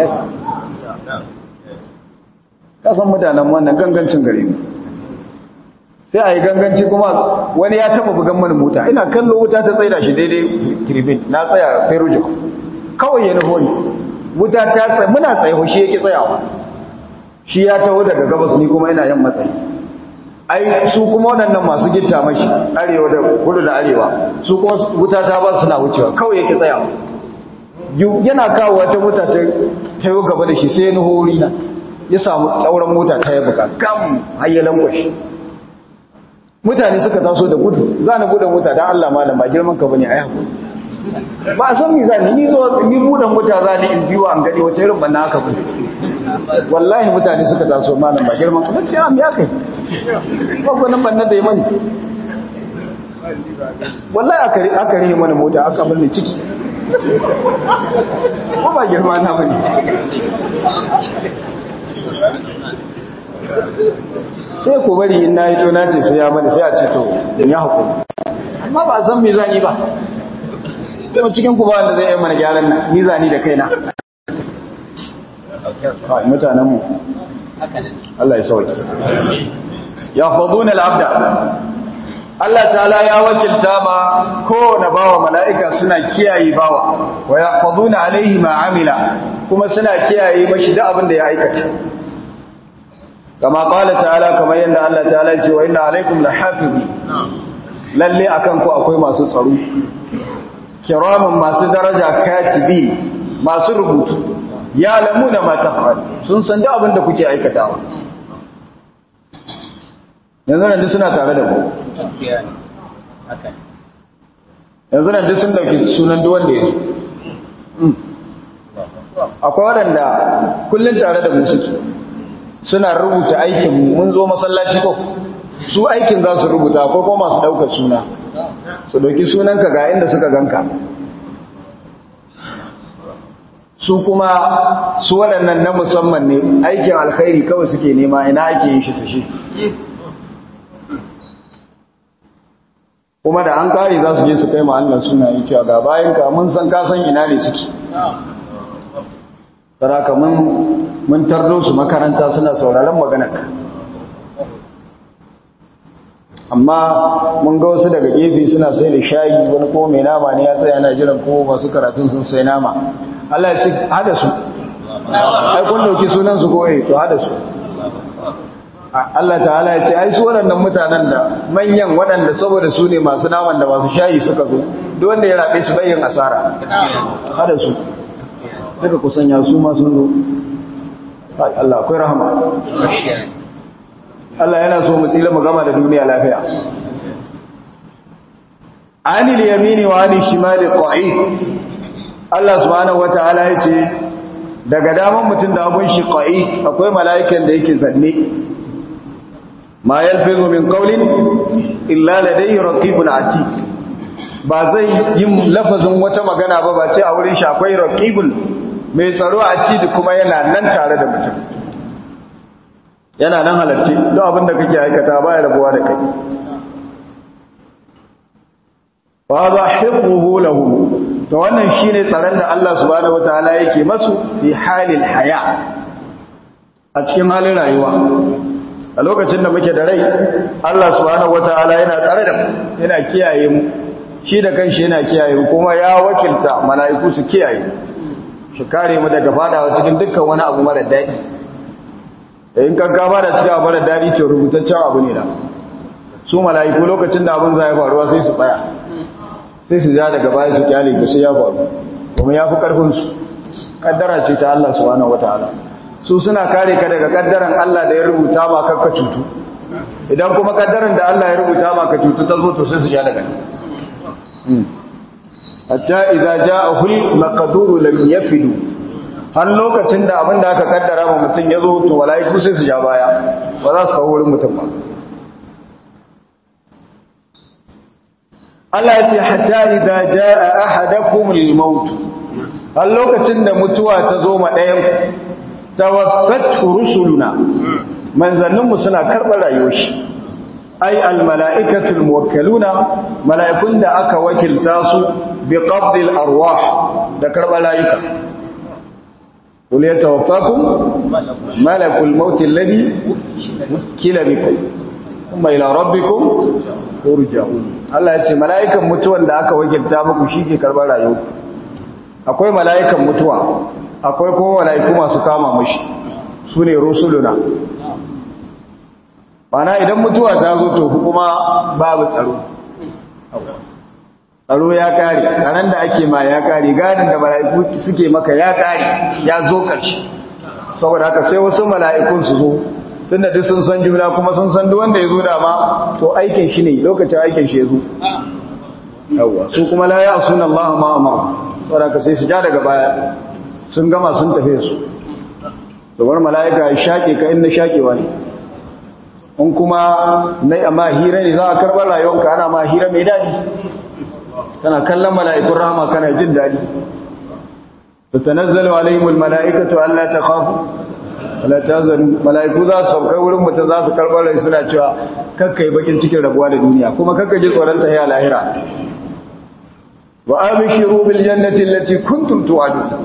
kasan mutanen wannan gangancin gare mu sai a yi ganganci kuma wani ya taba bugan mana mota ina kallo wuta ta tsaida shi daidai tribune na tsaya ferujo kawai ya nufo ni wuta ta tsaye muna tsaye shi yake tsayawa shi ya taho daga gabas ni kuma ina yan matsayi ai su kuma waɗannan masu gitta mashi arewa da kudu da arewa su kuma wuta ta ba suna wucewa kawai yake tsayawa yana kawo wata mota ta yi gaba da shi sai ya nuho wurina ya samu tsauran mota ta yi buka gam hayyalan kwashi mutane suka taso da gudu za na buɗe mota don Allah malam ba girman ka bane ai hakuri ba a san mi za ni zo ni buɗe mota za ni in biyo an gani wace irin banna haka bane wallahi mutane suka taso malam ba girman ka nace am ya kai ba ko nan banna da yi mani wallahi aka aka rihe mana mota aka bani ciki ko ba girma na bane sai ku bari in na yi to na ce sai ya mani sai a ce to in ya hukumi amma ba a san mizani ba kuma cikin ku ba wanda zai yi mana gyaran nan mizani da kaina kawai mutanenmu Allah ya sauki ya faduna al'abda Allah ta'ala ya wakilta ma kowane bawa mala'ika suna kiyaye bawa wa ya faduna alaihi ma'amila kuma suna kiyaye mashi da abin da ya aikata kama kala ta'ala kamar yadda Allah ta'ala ce wa inna alaikum la hafizi lalle akan ku akwai masu tsaro kiramin masu daraja katibi masu rubutu ya lamuna ma taf'al sun san da abin da kuke aikatawa yanzu nan duk suna tare da ku yanzu nan duk sun dauki sunan duk wanda ya akwai waɗanda kullum tare da mu suke suna rubuta aikin mun zo masallaci ko su aikin za su rubuta ko kuma masu ɗaukar suna su ɗauki sunanka ga inda suka ganka su kuma su waɗannan na musamman ne aikin alkhairi kawai suke nema ina ake yin shi su shi kuma da an kare za su je su kai ma'allar suna yi cewa ga bayanka mun san kasan ina ne suke saraka mun tardo su makaranta suna sauraron maganarka amma mun ga wasu daga gefe suna sai da shayi wani ko mai nama ne ya tsaya yana jiran ko masu karatun sun sai nama Allah ya ce hada su ai kun dauki sunan su ko eh to hada su Allah ta'ala ya ce ai su waɗannan mutanen da manyan waɗanda saboda su ne masu naman da masu shayi suka zo duk wanda ya rabe su bayyan asara hada su daga kusan ya su ma sun zo Allah akwai rahama Allah yana so mu tsira mu gama da duniya lafiya anil yamini wa anil shimali qa'id Allah subhanahu wataala yace daga daman mutum da abun shi qa'id akwai mala'ikan da yake zanne ma yalfizu min qawlin illa ladayhi raqibun atid ba zai yi lafazin wata magana ba ba ce a wurin shi akwai raqibun mai tsaro atid kuma yana nan tare da mutum yana nan halarci don abin da kake aikata ba ya rabuwa da kai fa za hifzuhu lahu to wannan shine tsaron da Allah subhanahu wataala yake masu fi halil haya a cikin halin rayuwa a lokacin da muke da rai Allah subhanahu wataala yana tsare da mu yana kiyaye mu shi da kanshi yana kiyaye mu kuma ya wakilta mala'iku su kiyaye shi kare mu daga fadawa cikin dukkan wani abu mara daɗi in kan ka bada cikin abu mara daɗi to rubutaccen abu ne da su mala'iku lokacin da abin zai faruwa sai su tsaya sai su ja daga baya su kyale ga sai ya faru kuma ya fi karfin su kaddara ce ta Allah subhanahu wataala su suna kare ka daga kaddaran Allah da ya rubuta ma kakka cutu idan kuma kaddaran da Allah ya rubuta ma ka cutu ta zo to sai su ja daga hatta idza ja'ahu al-maqduru lam yafidu har lokacin da abin da aka kaddara ma mutum ya zo to malaiku sai su ja baya ba za su kawo wurin mutum ba Allah ya ce hatta idza jaa ahadakum al-maut har lokacin da mutuwa ta zo ma ɗayan tawaffat rusuluna manzanninmu suna karɓar rayuwar shi ai almala'ikatul muwakkaluna mala'ikun da aka wakilta su bi qabdil arwah da karɓar rayuka qul yatawaffakum malakul maut alladhi kila bikum kuma ila rabbikum turja'un Allah ya ce mala'ikan mutuwan da aka wakilta muku shi ke karɓar rayuwa akwai mala'ikan mutuwa akwai kuma mala'iku masu kama mashi su ne rusuluna Bana idan mutuwa ta zo to kuma babu tsaro tsaro ya kare tsaron da ake ma ya kare gadin da mala'iku suke maka ya kare ya zo ƙarshe saboda haka sai wasu mala'ikun su zo tun da duk sun san juna kuma sun san duk wanda ya zo dama to aikin shi ne lokacin aikin shi ya zo yawwa su kuma la ya suna Allah ma amara saboda haka sai su ja daga baya sun gama sun tafe su domin mala'ika ya shaƙe ka inda shaƙewa ne in kuma na amma hira ne za a karɓar rayuwanka ana ma hira mai daɗi kana kallon mala'ikun rahama kana jin daɗi ta tanazzalu alaihimul mala'ikatu Allah ta khafu wala tazanu mala'iku za su sauka wurin mutum za su karɓar rai suna cewa kakka yi bakin cikin rabuwa da duniya kuma kakka ji tsoron ta ya lahira wa abishiru bil jannati allati kuntum tu'adun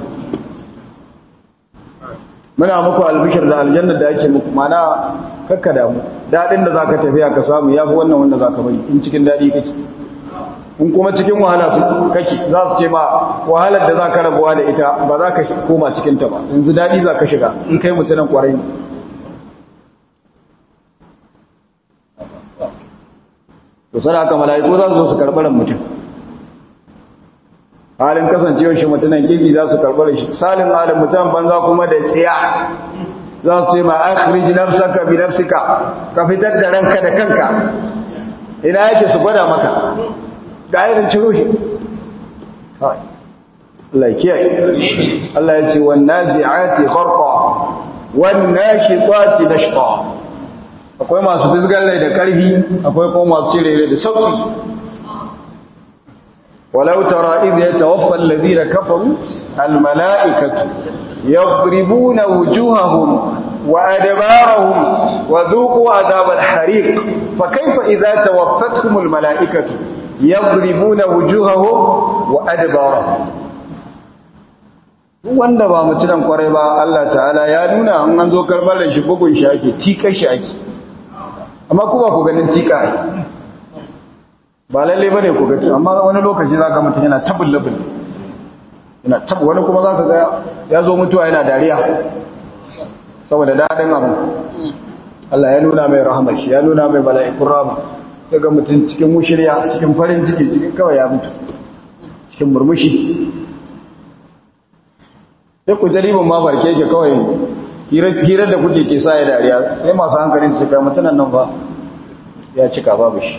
muna muku albishir da aljanna da ake muku mana kakka damu dadin da zaka tafiya ka samu yafi wannan wanda zaka bari in cikin dadi kake in kuma cikin wahala su kake za su ce ma wahalar da zaka rabuwa da ita ba za ka koma cikin ta ba yanzu dadi zaka shiga in kai mutunan kwarai to sai haka mala'iku za su zo su karɓar mutum halin kasancewar shi mutunan kirki za su karɓar shi salin halin mutum banza kuma da tsiya za su ce ma akhrij nafsaka bi nafsika ka fitar da ranka da kanka ina yake su gwada maka ga irin ciro shi Allah ya kiyaye Allah ya ce wan nazi'ati gharqa wan nashitati nashqa akwai masu fisgar rai da karfi akwai kuma masu cire rai da sauki ولو ترى إذ يتوفى الذين كفروا الملائكة يضربون وجوههم وأدبارهم وذوقوا عذاب الحريق فكيف إذا توفتهم الملائكة يضربون وجوههم وأدبارهم wanda ba mutunan kwarai ba Allah ta'ala ya nuna an an zo karbar da shi bugun shi ake tika shi ake amma kuma ku ganin tika ai ba lalle bane ku gaci amma wani lokaci zaka mutum yana tabullabul yana tabu wani kuma zaka ga ya zo mutuwa yana dariya saboda dadin abu Allah ya nuna mai rahmar shi ya nuna mai mala'ikun rahma daga mutum cikin mushriya cikin farin ciki cikin kawai ya mutu cikin murmushi sai ku jaribin ma barke ke kawai hirar da kuke ke sa ya dariya sai masu hankalin su kai mutunan nan ba ya cika babu shi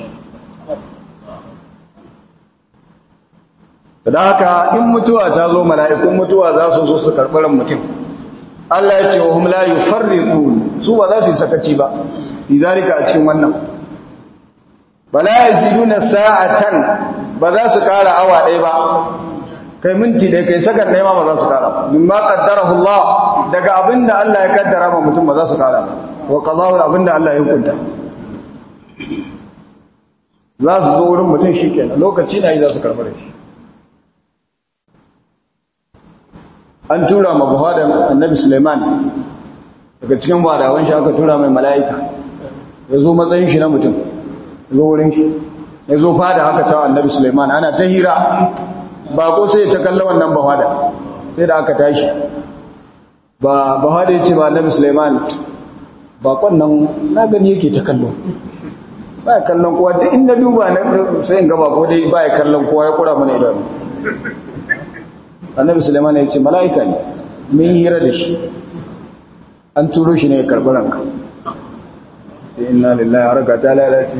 da haka in mutuwa ta zo mala'ikun mutuwa za su zo su karɓi ran mutum Allah ya ce wa hum la yufarriqun su ba za su yi sakaci ba lidalika a cikin wannan bala yaziduna sa'atan ba za su ƙara awa ɗaya ba kai minti ɗaya kai sakar ɗaya ma ba za su ƙara mimma qaddarahu Allah daga abinda Allah ya kaddara ma mutum ba za su ƙara ba wa qadahu abinda Allah ya hukunta za su zo wurin mutum shi kenan lokaci na yi za su karɓar da shi an tura ma buhadan annabi suleiman daga cikin badawan shi aka tura mai mala'ika ya zo matsayin shi na mutum ya zo wurin shi ya zo fada haka ta annabi suleiman ana ta hira ba ko sai ta kalla wannan buhada sai da aka tashi ba buhada ya ce ba annabi suleiman bakon nan na gani yake ta kallo ba ya kallon kowa duk inda duba na sai in gaba ko dai ba ya kallon kowa ya kura mana idanu annabi suleiman ya ce mala'ika ne mun hira da shi an turo shi ne ya karɓi ranka inna lillahi harka ta lalace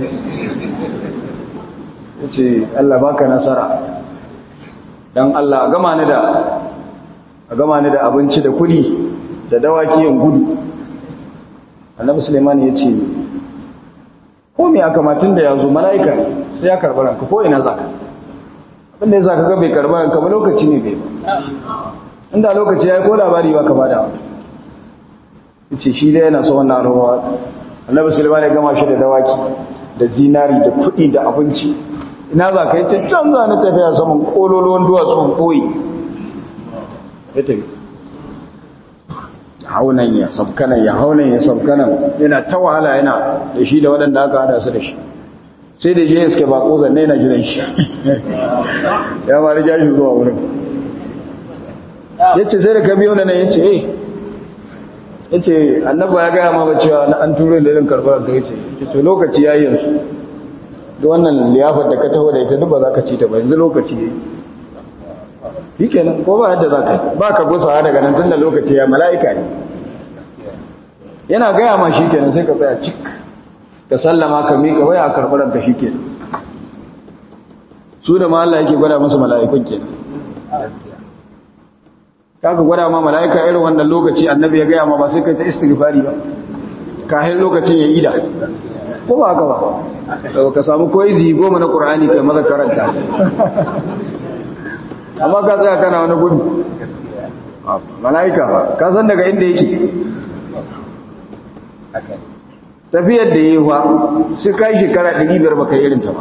ya ce allah baka nasara don allah a gama ni da a gama ni da abinci da kudi da dawaki yin gudu annabi suleiman ya ce ko me aka matun da ya zo mala'ika ne sai ya karɓi ranka ko ina za ka abinda ya sa kaga bai karɓi ranka ba lokaci ne bai ba inda lokaci ya yi ko labari ba ka ba da ya ce shi dai yana so wannan arhawa annabi suleiman ya gama shi da dawaki da zinari da kuɗi da abinci ina za ka yi ta can za na tafiya saman ƙololuwan duwatsun ɓoye ya tafi haunan ya sabkanan ya haunan ya sabkanan yana ta wahala yana da shi da waɗanda aka hada su da shi sai da je iske ba ko zanne na jiran shi ya ma riga shi zuwa wurin ya ce sai da ka biyo da nan ya ce eh ya ce annaba ya gaya ma ba cewa an turo da irin karɓar da ya ce to lokaci ya yi yanzu da wannan liyafar da ka taho da ita duk ba za ka ci ta ba yanzu lokaci ya yi shi kenan ko ba yadda za ka ba ka gusawa daga nan tun da lokaci ya mala'ika ne yana gaya ma shi kenan sai ka tsaya cik ka sallama ka miƙa waya a karɓaranta shi kenan su da ma Allah yake gwada musu mala'ikun kenan ka gwada ma mala'ika irin wannan lokaci annabi ya gaya ma ba sai kai ta istighfari ba kahin lokacin ya ida ko ba haka ba ka samu koyi zi goma na ƙur'ani kai maza karanta amma ka tsaya kana wani gudu mala'ika ba ka san daga inda yake tafiyar da yi wa sai ka yi shekara 500 baka yi irinta ba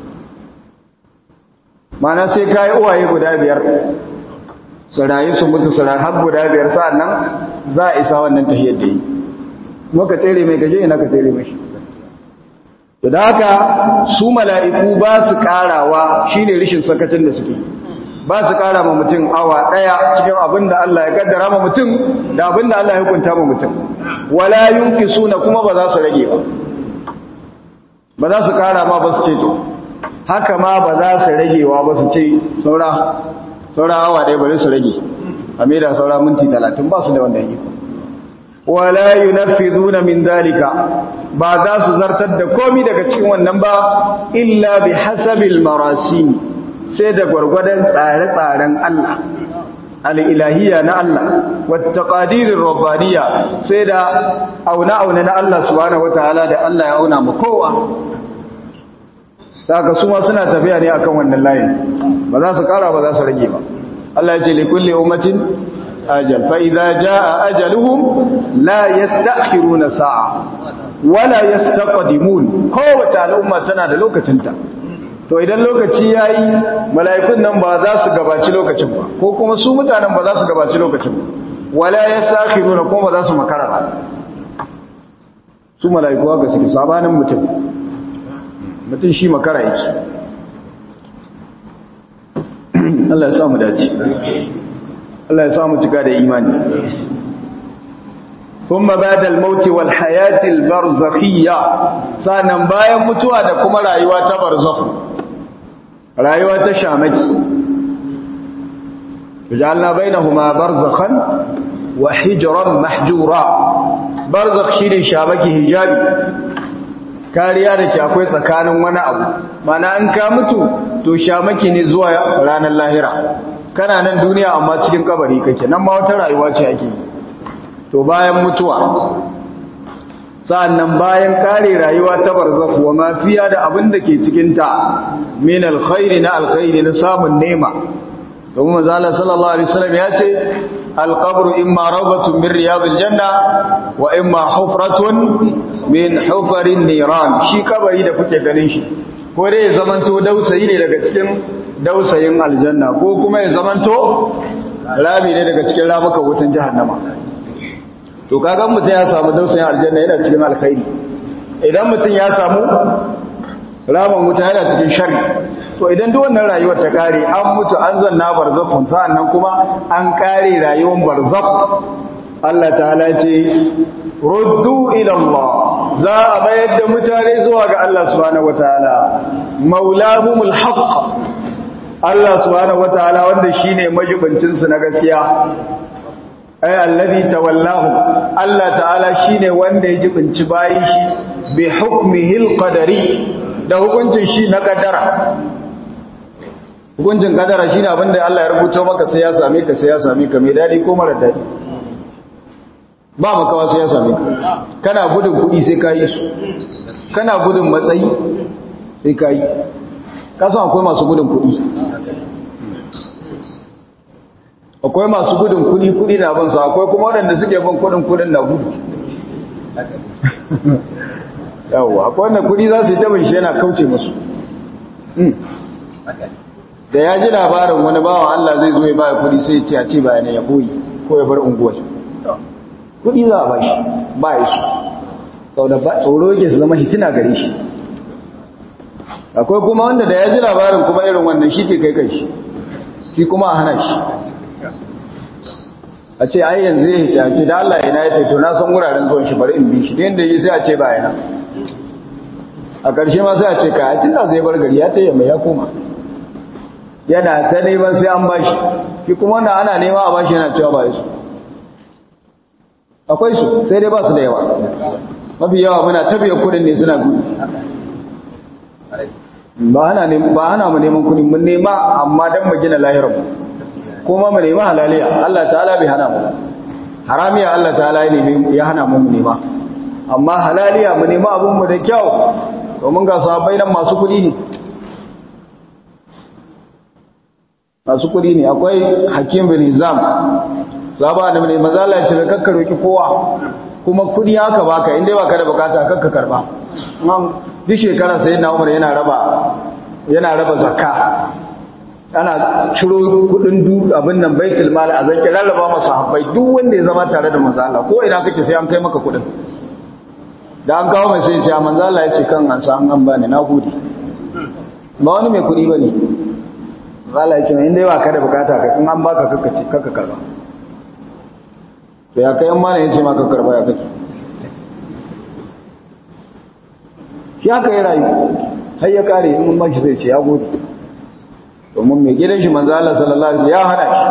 mana sai ka yi uwaye guda biyar su rayu su mutu su rayu har guda biyar sa'an nan za a isa wannan tafiyar da yi kuma ka tsere mai gaje ina ka tsere mai da haka su mala'iku ba su karawa shine rishin sakacin da suke ba su kara ma mutum awa daya cikin abin da Allah ya kaddara ma mutum da abin da Allah ya hukunta ma mutum wala suna kuma ba za su rage ba ba za su kara ma ba su ce to haka ma ba za su ragewa ba su ce saura saura awa daya bari su rage a da saura minti talatin ba su da wanda yi wala yunaffizuna min dalika ba za su zartar da komi daga cikin wannan ba illa bi hasabil marasim sai da gwargwadon tsare-tsaren Allah al'ilahiyya na Allah wata ƙadirin rabbaniya sai da auna-auna na Allah subhanahu wa ta'ala da Allah ya auna ma kowa daga su ma suna tafiya ne akan wannan layin ba za su ƙara ba za su rage ba Allah ya ce likulli ummatin ajal fa idza jaa ajaluhum la yasta'khiruna sa'a wala yastaqdimun kowace al'umma tana da lokacinta to idan lokaci ya yi mala'ikun nan ba za su gabaci lokacin ba ko kuma su mutanen ba za su gabaci lokacin ba wala ya safi nuna kuma ba za su makara ba su mala'iku haka suke sabanin mutum mutum shi makara yake Allah ya samu dace Allah ya samu cika da imani ثم بعد الموت والحياة البرزخية sannan bayan mutuwa da kuma rayuwa ta barzakh rayuwa ta shamaki wajalna bainahuma barzakhan wa hijran mahjura barzakh shine shamaki hijabi kariya da ke akwai tsakanin wani abu mana an ka mutu to shamaki ne zuwa ranar lahira kana nan duniya amma cikin kabari kake nan ma wata rayuwa ce ake yi to bayan mutuwa sa'annan bayan kare rayuwa ta barzakh wa mafiya da abin da ke cikin ta min alkhairi na alkhairi na samun nema domin manzo Allah sallallahu alaihi wasallam ya ce alqabru imma rawdatun min riyadil janna wa imma hufratun min hufarin niran shi kabari da kuke ganin shi ko dai ya zamanto dausayi ne daga cikin dausayin aljanna ko kuma ya zamanto rami ne daga cikin ramukan wutan jahannama to kaga mutum ya samu dausayin aljanna yana cikin alkhairi idan mutum ya samu ramin wuta yana cikin shari to idan duk wannan rayuwar ta kare an mutu an zanna barzakhun sa'annan kuma an kare rayuwar barzakh Allah ta'ala ce ruddu ila Allah za a bayar da mutane zuwa ga Allah subhanahu wataala maulahumul haqq Allah subhanahu wataala wanda shine majibincin su na gaskiya ay alladhi tawallahu Allah ta'ala shine wanda ya jibinci bayin shi bi hukmihil qadari da hukuncin shi na kaddara hukuncin kaddara shine abinda Allah ya rubuta maka sai ya same ka sai ya same ka mai dadi ko mara dadi ba makawa sai ya same ka kana gudun kuɗi sai ka yi su kana gudun matsayi sai ka yi kasan akwai masu gudun kuɗi akwai masu gudun kuɗi kuɗi na bin su akwai kuma waɗanda suke bin kuɗin kuɗin na gudu yawwa akwai wanda kuɗi za su yi tabin shi yana kauce musu da ya ji labarin wani bawan Allah zai zo ya baya kuɗi sai ya ce a ce bayanai ya boye ko ya bar unguwar kudi za a ba shi ba ya su sau da tsoro yake su zama hitina gare shi akwai kuma wanda da ya ji labarin kuma irin wannan shi ke kai kai shi shi kuma a hana shi a ce ai yanzu ya hita ce da Allah yana ya taito na san wuraren zuwan shi bari in bi shi yadda yi sai a ce ba yana a ƙarshe ma sai a ce kaya tun da zai bar gari ya ta yamma ya koma yana ta neman sai an bashi shi kuma wanda ana nema a bashi yana cewa ba ya su akwai su sai dai ba su da yawa mafi yawa muna tabiya kudin ne suna gudu ba hana mu neman kudi mun nema amma don mu gina lahirar mu kuma mu nema halaliya Allah ta'ala bai hana mu haramiya Allah ta'ala ya hana mu mu nema amma halaliya mu nema abin mu da kyau domin ga sahabbai nan masu kudi ne masu kudi ne akwai hakim bin hizam zaba da mai mazala ya ce da kakka roki kowa kuma kudi haka baka inda baka da bukata kakka karba man duk shekara sai na umar yana raba yana raba zakka ana ciro kudin du abin nan baitul mal a zaki rarraba masa habbai duk wanda ya zama tare da manzo Allah ko ina kake sai an kai maka kudin da an kawo mai sai ya ce manzo Allah ya ce kan an san an bani na gode ba wani mai kudi bane manzo Allah ya ce inda baka da bukata kai in an baka kakka kakka karba to ya kai mana yace maka karba ya kake shi aka yi rayu har ya kare in mun shi zai ce ya gode domin mai gidan shi manzo Allah sallallahu alaihi ya hana shi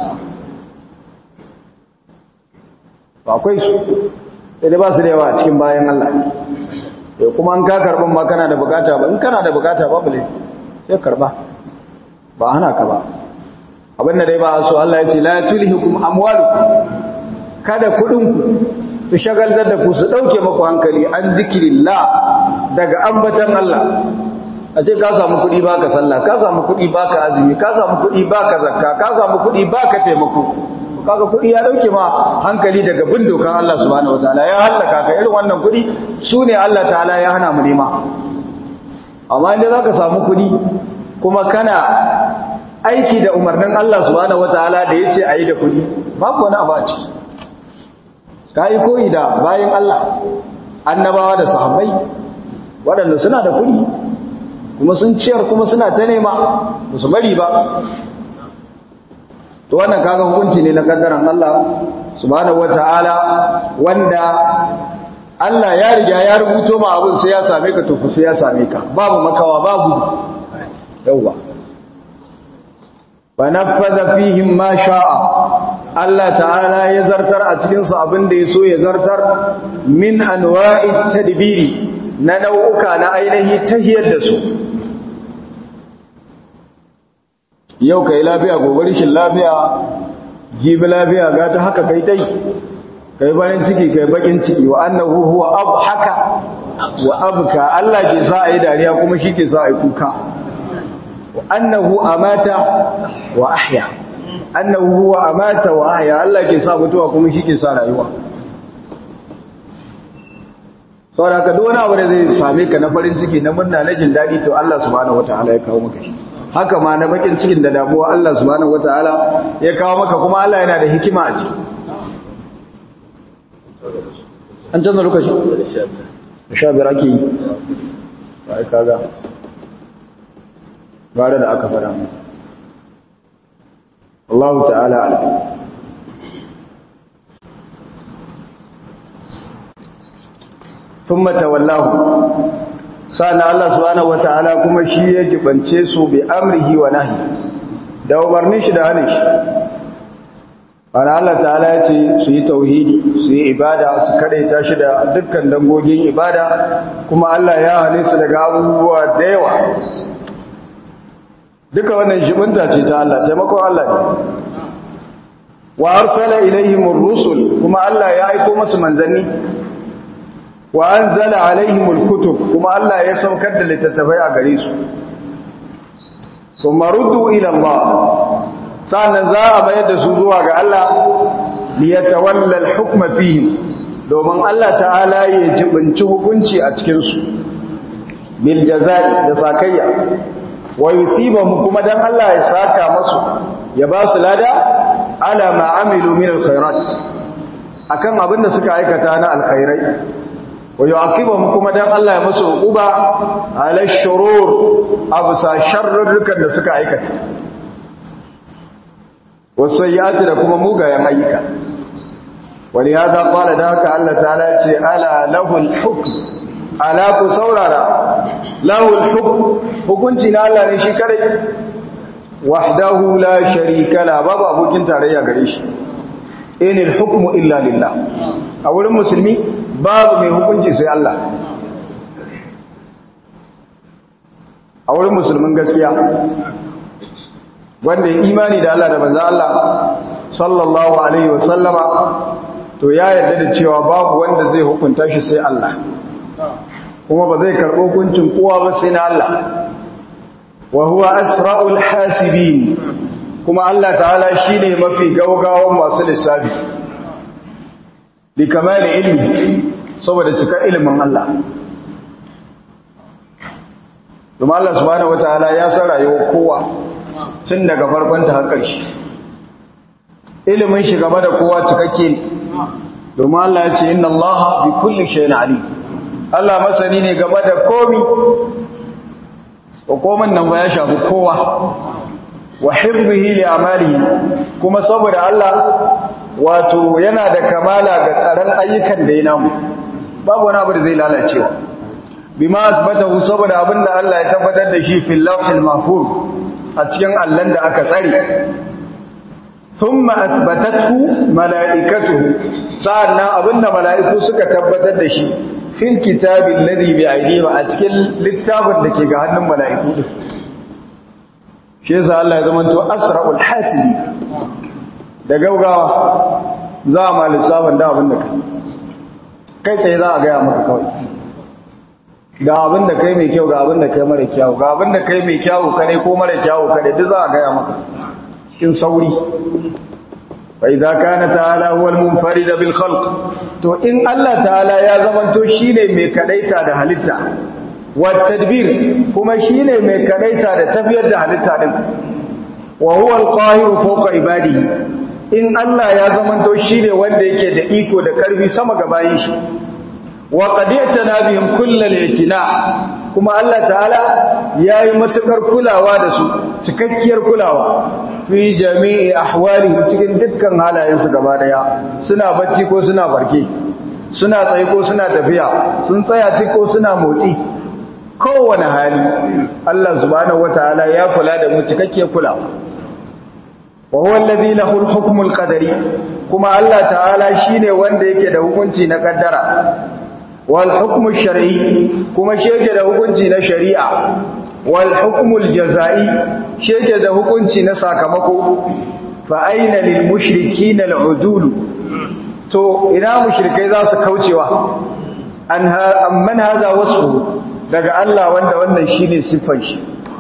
ba akwai su sai ba su da yawa a cikin bayan Allah to kuma an ka karban ma kana da bukata ba in kana da bukata babu laifi sai karba ba hana ka ba abin da dai ba so Allah ya ce la tulhikum amwalukum kada kudinku su shagaltar da ku su dauke maku hankali an zikirillah daga ambatan Allah a ce ka samu kudi baka sallah ka samu kudi baka azumi ka samu kudi baka zakka ka samu kudi baka taimako kaga kudi ya dauke ma hankali daga bin dokan Allah subhanahu wataala ya halaka ka irin wannan kudi sune Allah ta'ala ya hana mu nema amma inda zaka samu kudi kuma kana aiki da umarnin Allah subhanahu wataala da yace ayi da kudi babu wani abu a ciki ka yi koyi da bayan Allah annabawa da sahabbai waɗanda suna da kuɗi kuma sun ciyar kuma suna ta nema ba su bari ba to wannan kaga hukunci ne na kaddaran Allah subhanahu wata'ala wanda Allah ya riga ya rubuto ma abin sai ya same ka to sai ya same ka babu makawa babu yauwa fa nafadha fihim ma sha'a Allah ta'ala ya zartar a cikinsu abin da ya so ya zartar min anwa'i tadbiri na nau'uka na ainihi tahiyar da su yau kai lafiya gobe rishin lafiya jibi lafiya ga ta haka kai tai kai barin ciki kai bakin ciki wa annahu huwa abhaka wa abka Allah ke sa ayi dariya kuma shi ke sa ayi kuka wa annahu amata wa ahya annahu huwa amata wa ahya Allah ke sa mutuwa kuma shi ke sa rayuwa saboda haka duk wani abu da zai same ka na farin ciki na murna na jin daɗi to Allah subhanahu wataala ya kawo maka shi haka ma na bakin cikin da damuwa Allah subhanahu wataala ya kawo maka kuma Allah yana da hikima a ciki an canza lokaci sha biyar ake yi ba ai kaga bare da aka fara mu Allah ta'ala alim thumma tawallahu sana Allah subhanahu wataala kuma shi ya jibance su bi amrihi wa nahi da umarnin shi da hanin shi ana Allah ta'ala ya ce su yi tauhidi su yi ibada su kadaita shi da dukkan dangogin ibada kuma Allah ya hane su daga abubuwa da yawa duka wannan jibinta ce ta Allah taimakon Allah ne wa arsala ilaihimur rusul kuma Allah ya aiko musu manzanni wa anzala alaihimul kutub kuma Allah ya saukar da littattafai a gare su thumma ruddu ila Allah sannan za a bayar da su zuwa ga Allah li yatawalla al-hukma fihi domin Allah ta'ala ya jibinci hukunci a cikin su bil jazai da sakayya wa yuthibahu kuma dan Allah ya saka masu ya ba su lada ala ma amilu min al-khairat akan abin da suka aikata na alkhairai wa yu'aqibuhum kuma dan Allah ya musu uquba ala shurur absa sharrukan da suka aikata wasayyati da kuma mugayen ayyuka wani hada qala da haka Allah ta'ala ce ala lahul hukm ala ku saurara lahul hukm hukunci na Allah ne shi kare wahdahu la sharika la babu abokin tarayya gare shi inil hukmu illa lillah a wurin musulmi babu mai hukunci sai Allah a wurin musulmin gaskiya wanda ya imani da Allah da banza Allah sallallahu alaihi wasallama to ya yarda da cewa babu wanda zai hukunta shi sai Allah kuma ba zai karɓo hukuncin kowa ba sai na Allah wa huwa asra'ul hasibin kuma Allah ta'ala shine mafi gaugawan masu lissafi li kamali ilmi saboda cika ilimin Allah kuma Allah subhanahu wataala ya san rayuwar kowa tun daga farkon ta har ƙarshe ilimin shi game da kowa cikakke ne domin Allah ya ce inna Allah bi kulli shay'in alim Allah masani ne game da komi hukumin nan ba ya shafi kowa wa hifzihi li amalihi kuma saboda Allah wato yana da kamala ga tsaron ayyukan da ya namu babu wani abu da zai lalacewa bima asbatahu saboda abinda Allah ya tabbatar da shi fil lawhil mahfuz a cikin allan da aka tsare thumma athbatathu malaikatuhu sa'annan abinda malaiku suka tabbatar da shi fil kitabil ladhi bi aydihim a cikin littafin da ke ga hannun malaiku din shi yasa Allah ya zamanto asra'ul hasibi da gaugawa za a ma lissafin da abin da kai kai tsaye za a gaya maka kawai ga abin da kai mai kyau ga abin da kai mara kyau ga abin da kai mai kyau kare ko mara kyau kare duk za a gaya maka cikin sauri fa idza kana ta'ala huwa al-munfarid bil khalq to in Allah ta'ala ya zamanto shine mai kadaita da halitta wa tadbir kuma shine mai kadaita da tafiyar da halitta din wa huwa al-qahir fawqa ibadihi in Allah ya zamanto shine wanda yake da iko da karfi sama ga bayin shi wa qadiyatana bihim kullal itina kuma Allah ta'ala yayi matukar kulawa da su cikakkiyar kulawa fi jami'i ahwali cikin dukkan halayen su gaba daya suna bacci ko suna barke suna tsaye ko suna tafiya sun tsaya ci ko suna motsi kowane hali Allah subhanahu wataala ya kula da mu cikakkiyar kulawa wa huwa alladhi lahu al-hukmu al-qadari kuma Allah ta'ala shine wanda yake da hukunci na kaddara wal hukmu shar'i kuma shi yake da hukunci na shari'a wal hukmu al-jazai shi yake da hukunci na sakamako fa aina lil mushrikeen al-udul to ina mushrikai za su kaucewa an amman hadha wasfu daga Allah wanda wannan shine siffar shi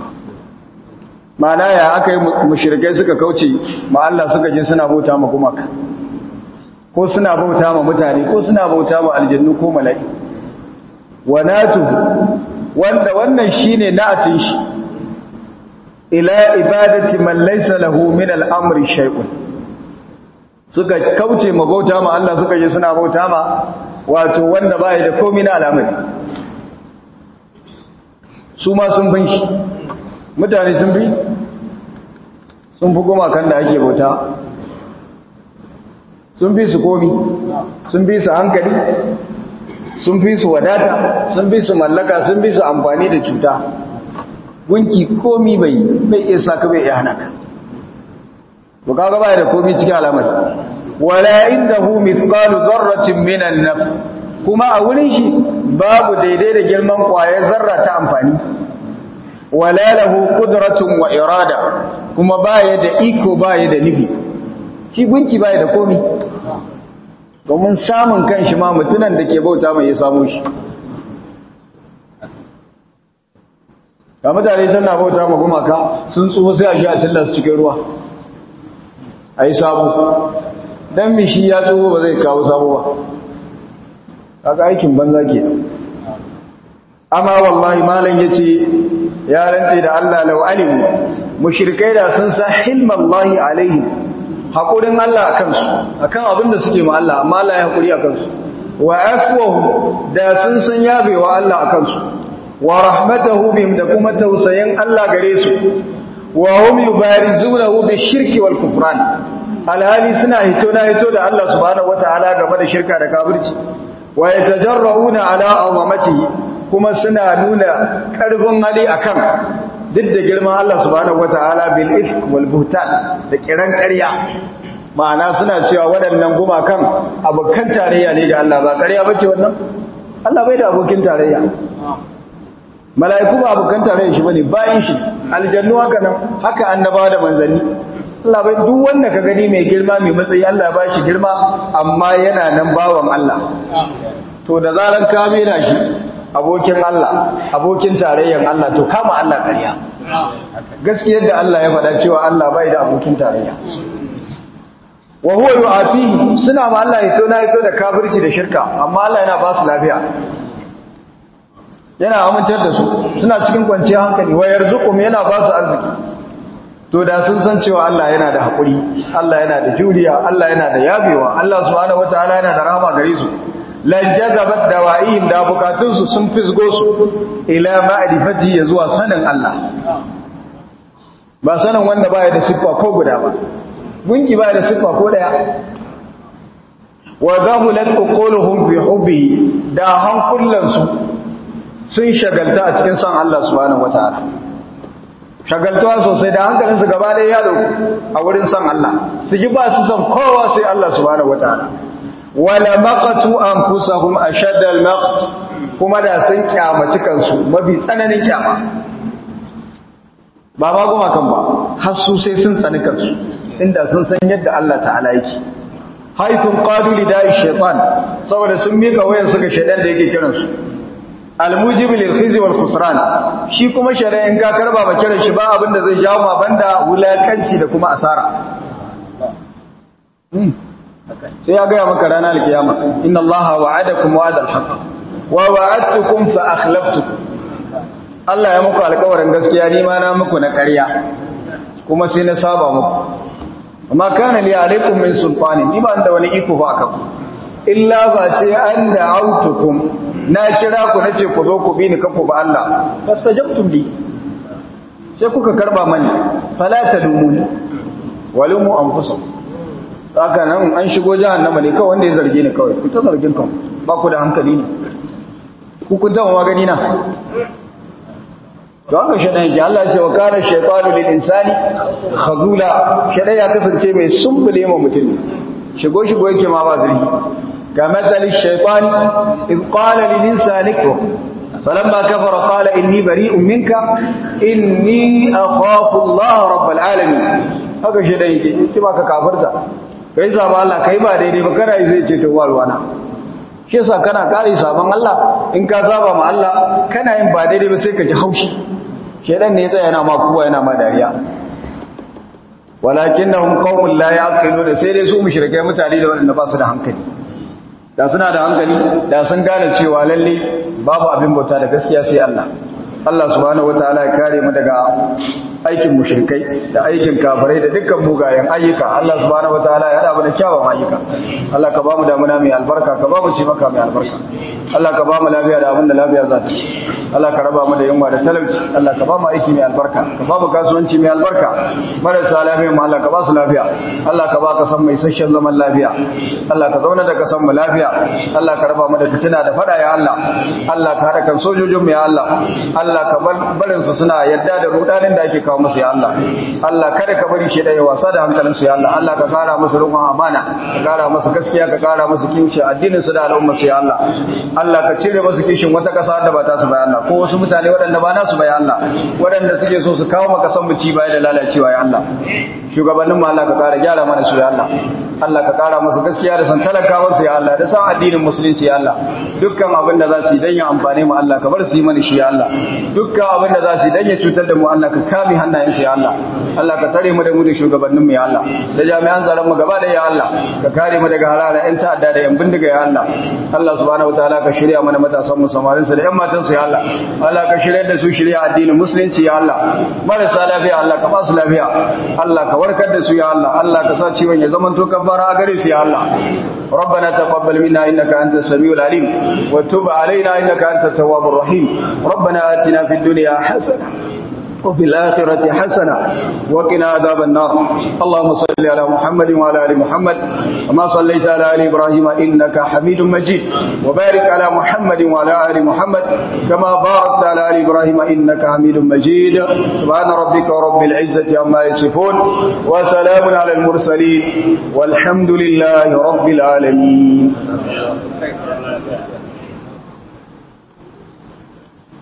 mana ya aka yi mushrikai suka kauce ma Allah suka je suna bauta ma gumaka ko suna bauta ma mutane ko suna bauta ma aljannu ko mala'i wa natuhu wanda wannan shine na'atin shi ila ibadati man laysa lahu min al-amri shay'un suka kauce ma bauta ma Allah suka je suna bauta ma wato wanda bai da komai na al'amari su ma sun bin shi mutane sun bi sun fi goma kan da ake bauta sun bi su komi sun bi su hankali sun bi su wadata sun bi su mallaka sun bi su amfani da cuta gunki komi bai bai iya saka bai iya hana ka to kaga bai da komi cikin alamar wala indahu mithqalu dharratin minan naf kuma a wurin shi babu daidai da girman kwayar zarra ta amfani wala lahu qudratun wa irada kuma baya da iko baya da nufi shi gunki baya da komi domin samun kanshi ma mutunan da ke bauta mai ya samu shi ga mutane tana bauta ma gumaka sun tsoho sai a shi a tilla su cikin ruwa a yi sabo don mishi ya tsoho ba zai kawo sabo ba haka aikin banza ke amma wallahi malam ya ce ya rance da Allah lau alimu mushrikai da sun sa hilmallahi alaihi haƙurin Allah a kansu akan abin da suke ma Allah amma Allah ya haƙuri a kansu wa afwahu da sun san yabewa Allah a kansu wa rahmatahu bihim da kuma tausayin Allah gare su wa hum yubarizunahu bishirki wal kufran alhali suna hito na hito da Allah subhanahu wataala game da shirka da kafirci wa yatajarrauna ala azamatihi kuma suna nuna karfin hali akan duk da girman Allah subhanahu wataala bil ifk wal buhtan da kiran ƙarya ma'ana suna cewa waɗannan gumakan abokan tarayya ne ga Allah ba ƙarya bace wannan Allah bai da abokin tarayya mala'iku ba abokan tarayya shi bane bayan shi aljannu haka nan haka annaba da manzanni Allah bai duk wanda ka gani mai girma mai matsayi Allah ba shi girma amma yana nan bawan Allah to da zaran ka mena shi abokin Allah abokin tarayyan Allah to kama Allah ƙarya gaskiyar da Allah ya faɗa cewa Allah bai da abokin tarayya wa huwa yu'afihi suna ma Allah ya tona ya da kafirci da shirka amma Allah yana ba su lafiya yana amintar da su suna cikin kwanciyar hankali wa yarzuqum yana ba su arziki to da sun san cewa Allah yana da haƙuri Allah yana da juriya Allah yana da yabewa Allah subhanahu wataala yana da rahama gare su lan jazabat dawa'ihim da bukatun su sun fisgo su ila ma'rifati ya zuwa sanin Allah ba sanin wanda baya da siffa ko guda ba gunki baya da siffa ko daya wa zahulat uquluhum fi hubbi da hankulan su sun shagalta a cikin san Allah subhanahu wataala shagaltuwa sosai da hankalinsu gaba ɗaya ya dauku a wurin san Allah su ji ba su san kowa sai Allah subhanahu wataala wala maqatu anfusahum ashadda almaqt kuma da sun kyamaci kansu mafi tsananin kyama ba ma goma kan ba har su sai sun tsani kansu inda sun san yadda Allah ta'ala yake haifin qalu lidai shaytan saboda sun mika wayan su ga shaydan da yake kiransu almujib lil khizi wal khusran shi kuma shari'in ka karba ba kiran shi ba abinda zai jawo ma banda wulakanci da kuma asara sai ya ga maka ranar alkiyama inna allaha wa'adakum wa'ada alhaq wa wa'adtukum fa akhlaftukum Allah ya muku alƙawarin gaskiya ni ma na muku na ƙarya kuma sai na saba muku amma kana li alaikum min sultani ni ba da wani iko ba akan illa ba ce an da autukum na kira ku nace ku zo ku bi ni kanku ba Allah fastajabtum li sai kuka karba mani fala tadumuni walumu anfusakum haka nan an shigo jahannama ne kawai wanda ya zarge ni kawai ku ta zargin kan ba ku da hankali ne ku kun tawa gani na to haka shaɗan yake Allah ce wa kana shaytanu lil insani khazula shaɗan ya kasance mai sumbule ma mutum shigo shigo yake ma ba zargi ga matsali shaytan in qala lil insani kfur falamma kafara qala inni bari'un minka inni akhafu Allah rabbul alamin haka shaɗan yake ki baka kafirta kai sabon Allah kai ba daidai ba kana yi zai ce to walwana shi yasa kana kare sabon Allah in ka saba ma Allah kana yin ba daidai ba sai ka ji haushi shedan ne ya tsaya yana ma kuwa yana ma dariya walakinnahum qaumun la yaqiluna sai dai su mushrikai mutane da wanda ba su da hankali da suna da hankali da sun gane cewa lalle babu abin bauta da gaskiya sai Allah Allah subhanahu wataala ya kare mu daga aikin mushrikai da aikin kafirai da dukkan mugayen ayyuka Allah subhanahu wataala ya hada mu da kyawun ayyuka Allah ka bamu damuna mai albarka ka bamu ci maka mai albarka Allah ka bamu lafiya da abin da lafiya za ta ci Allah ka raba mu da yunwa da talauci Allah ka bamu aiki mai albarka ka bamu kasuwanci mai albarka marasa lafiya mu Allah ka ba su lafiya Allah ka ba ka san mai sashen zaman lafiya Allah ka zauna da ka san mu lafiya Allah ka raba mu da fitina da fada ya Allah Allah ka hada kan sojojin mu ya Allah Allah ka barin su suna yadda da rudanin da ake kawo musu ya Allah Allah kada ka bari shi ya wasa da hankalin su ya Allah Allah ka kara musu rukun amana ka kara musu gaskiya ka kara musu kinshi addinin su da al'umma su ya Allah Allah ka cire musu kishin wata kasa da ba ta su bayan Allah ko wasu mutane waɗanda ba nasu bayan Allah waɗanda suke so su kawo maka san bici baya da lalacewa ya Allah shugabannin mu Allah ka kara gyara mana su ya Allah Allah ka kara musu gaskiya da san talakawa su ya Allah da san addinin musulunci ya Allah dukkan abin da za su yi dan ya amfane mu Allah ka bar su yi mana shi ya Allah dukkan abin da za su yi dan ya cutar da mu Allah ka kame hannayen su ya Allah Allah ka tare mu da mu da shugabannin mu ya Allah da jami'an tsaron mu gaba da ya Allah ka kare mu daga halala yan ta'adda da yan bindiga ya Allah Allah subhanahu wataala ka shirya mana matasan mu samarin su da yan matan su ya Allah Allah ka shirya da su shirya addinin musulunci ya Allah marasa lafiya Allah ka ba su lafiya Allah ka warkar da su ya Allah Allah ka sa ciwon ya zama to kafara a gare su ya Allah ربنا تقبل منا إنك أنت السميع العليم وتب علينا إنك أنت التواب الرحيم ربنا آتنا في الدنيا حسنة وفي الآخرة حسنة وقنا عذاب النار اللهم صل على محمد وعلى آل محمد كما صليت على آل إبراهيم إنك حميد مجيد وبارك على محمد وعلى آل محمد كما باركت على آل إبراهيم إنك حميد مجيد سبحان ربك رب العزة عما يصفون وسلام على المرسلين والحمد لله رب العالمين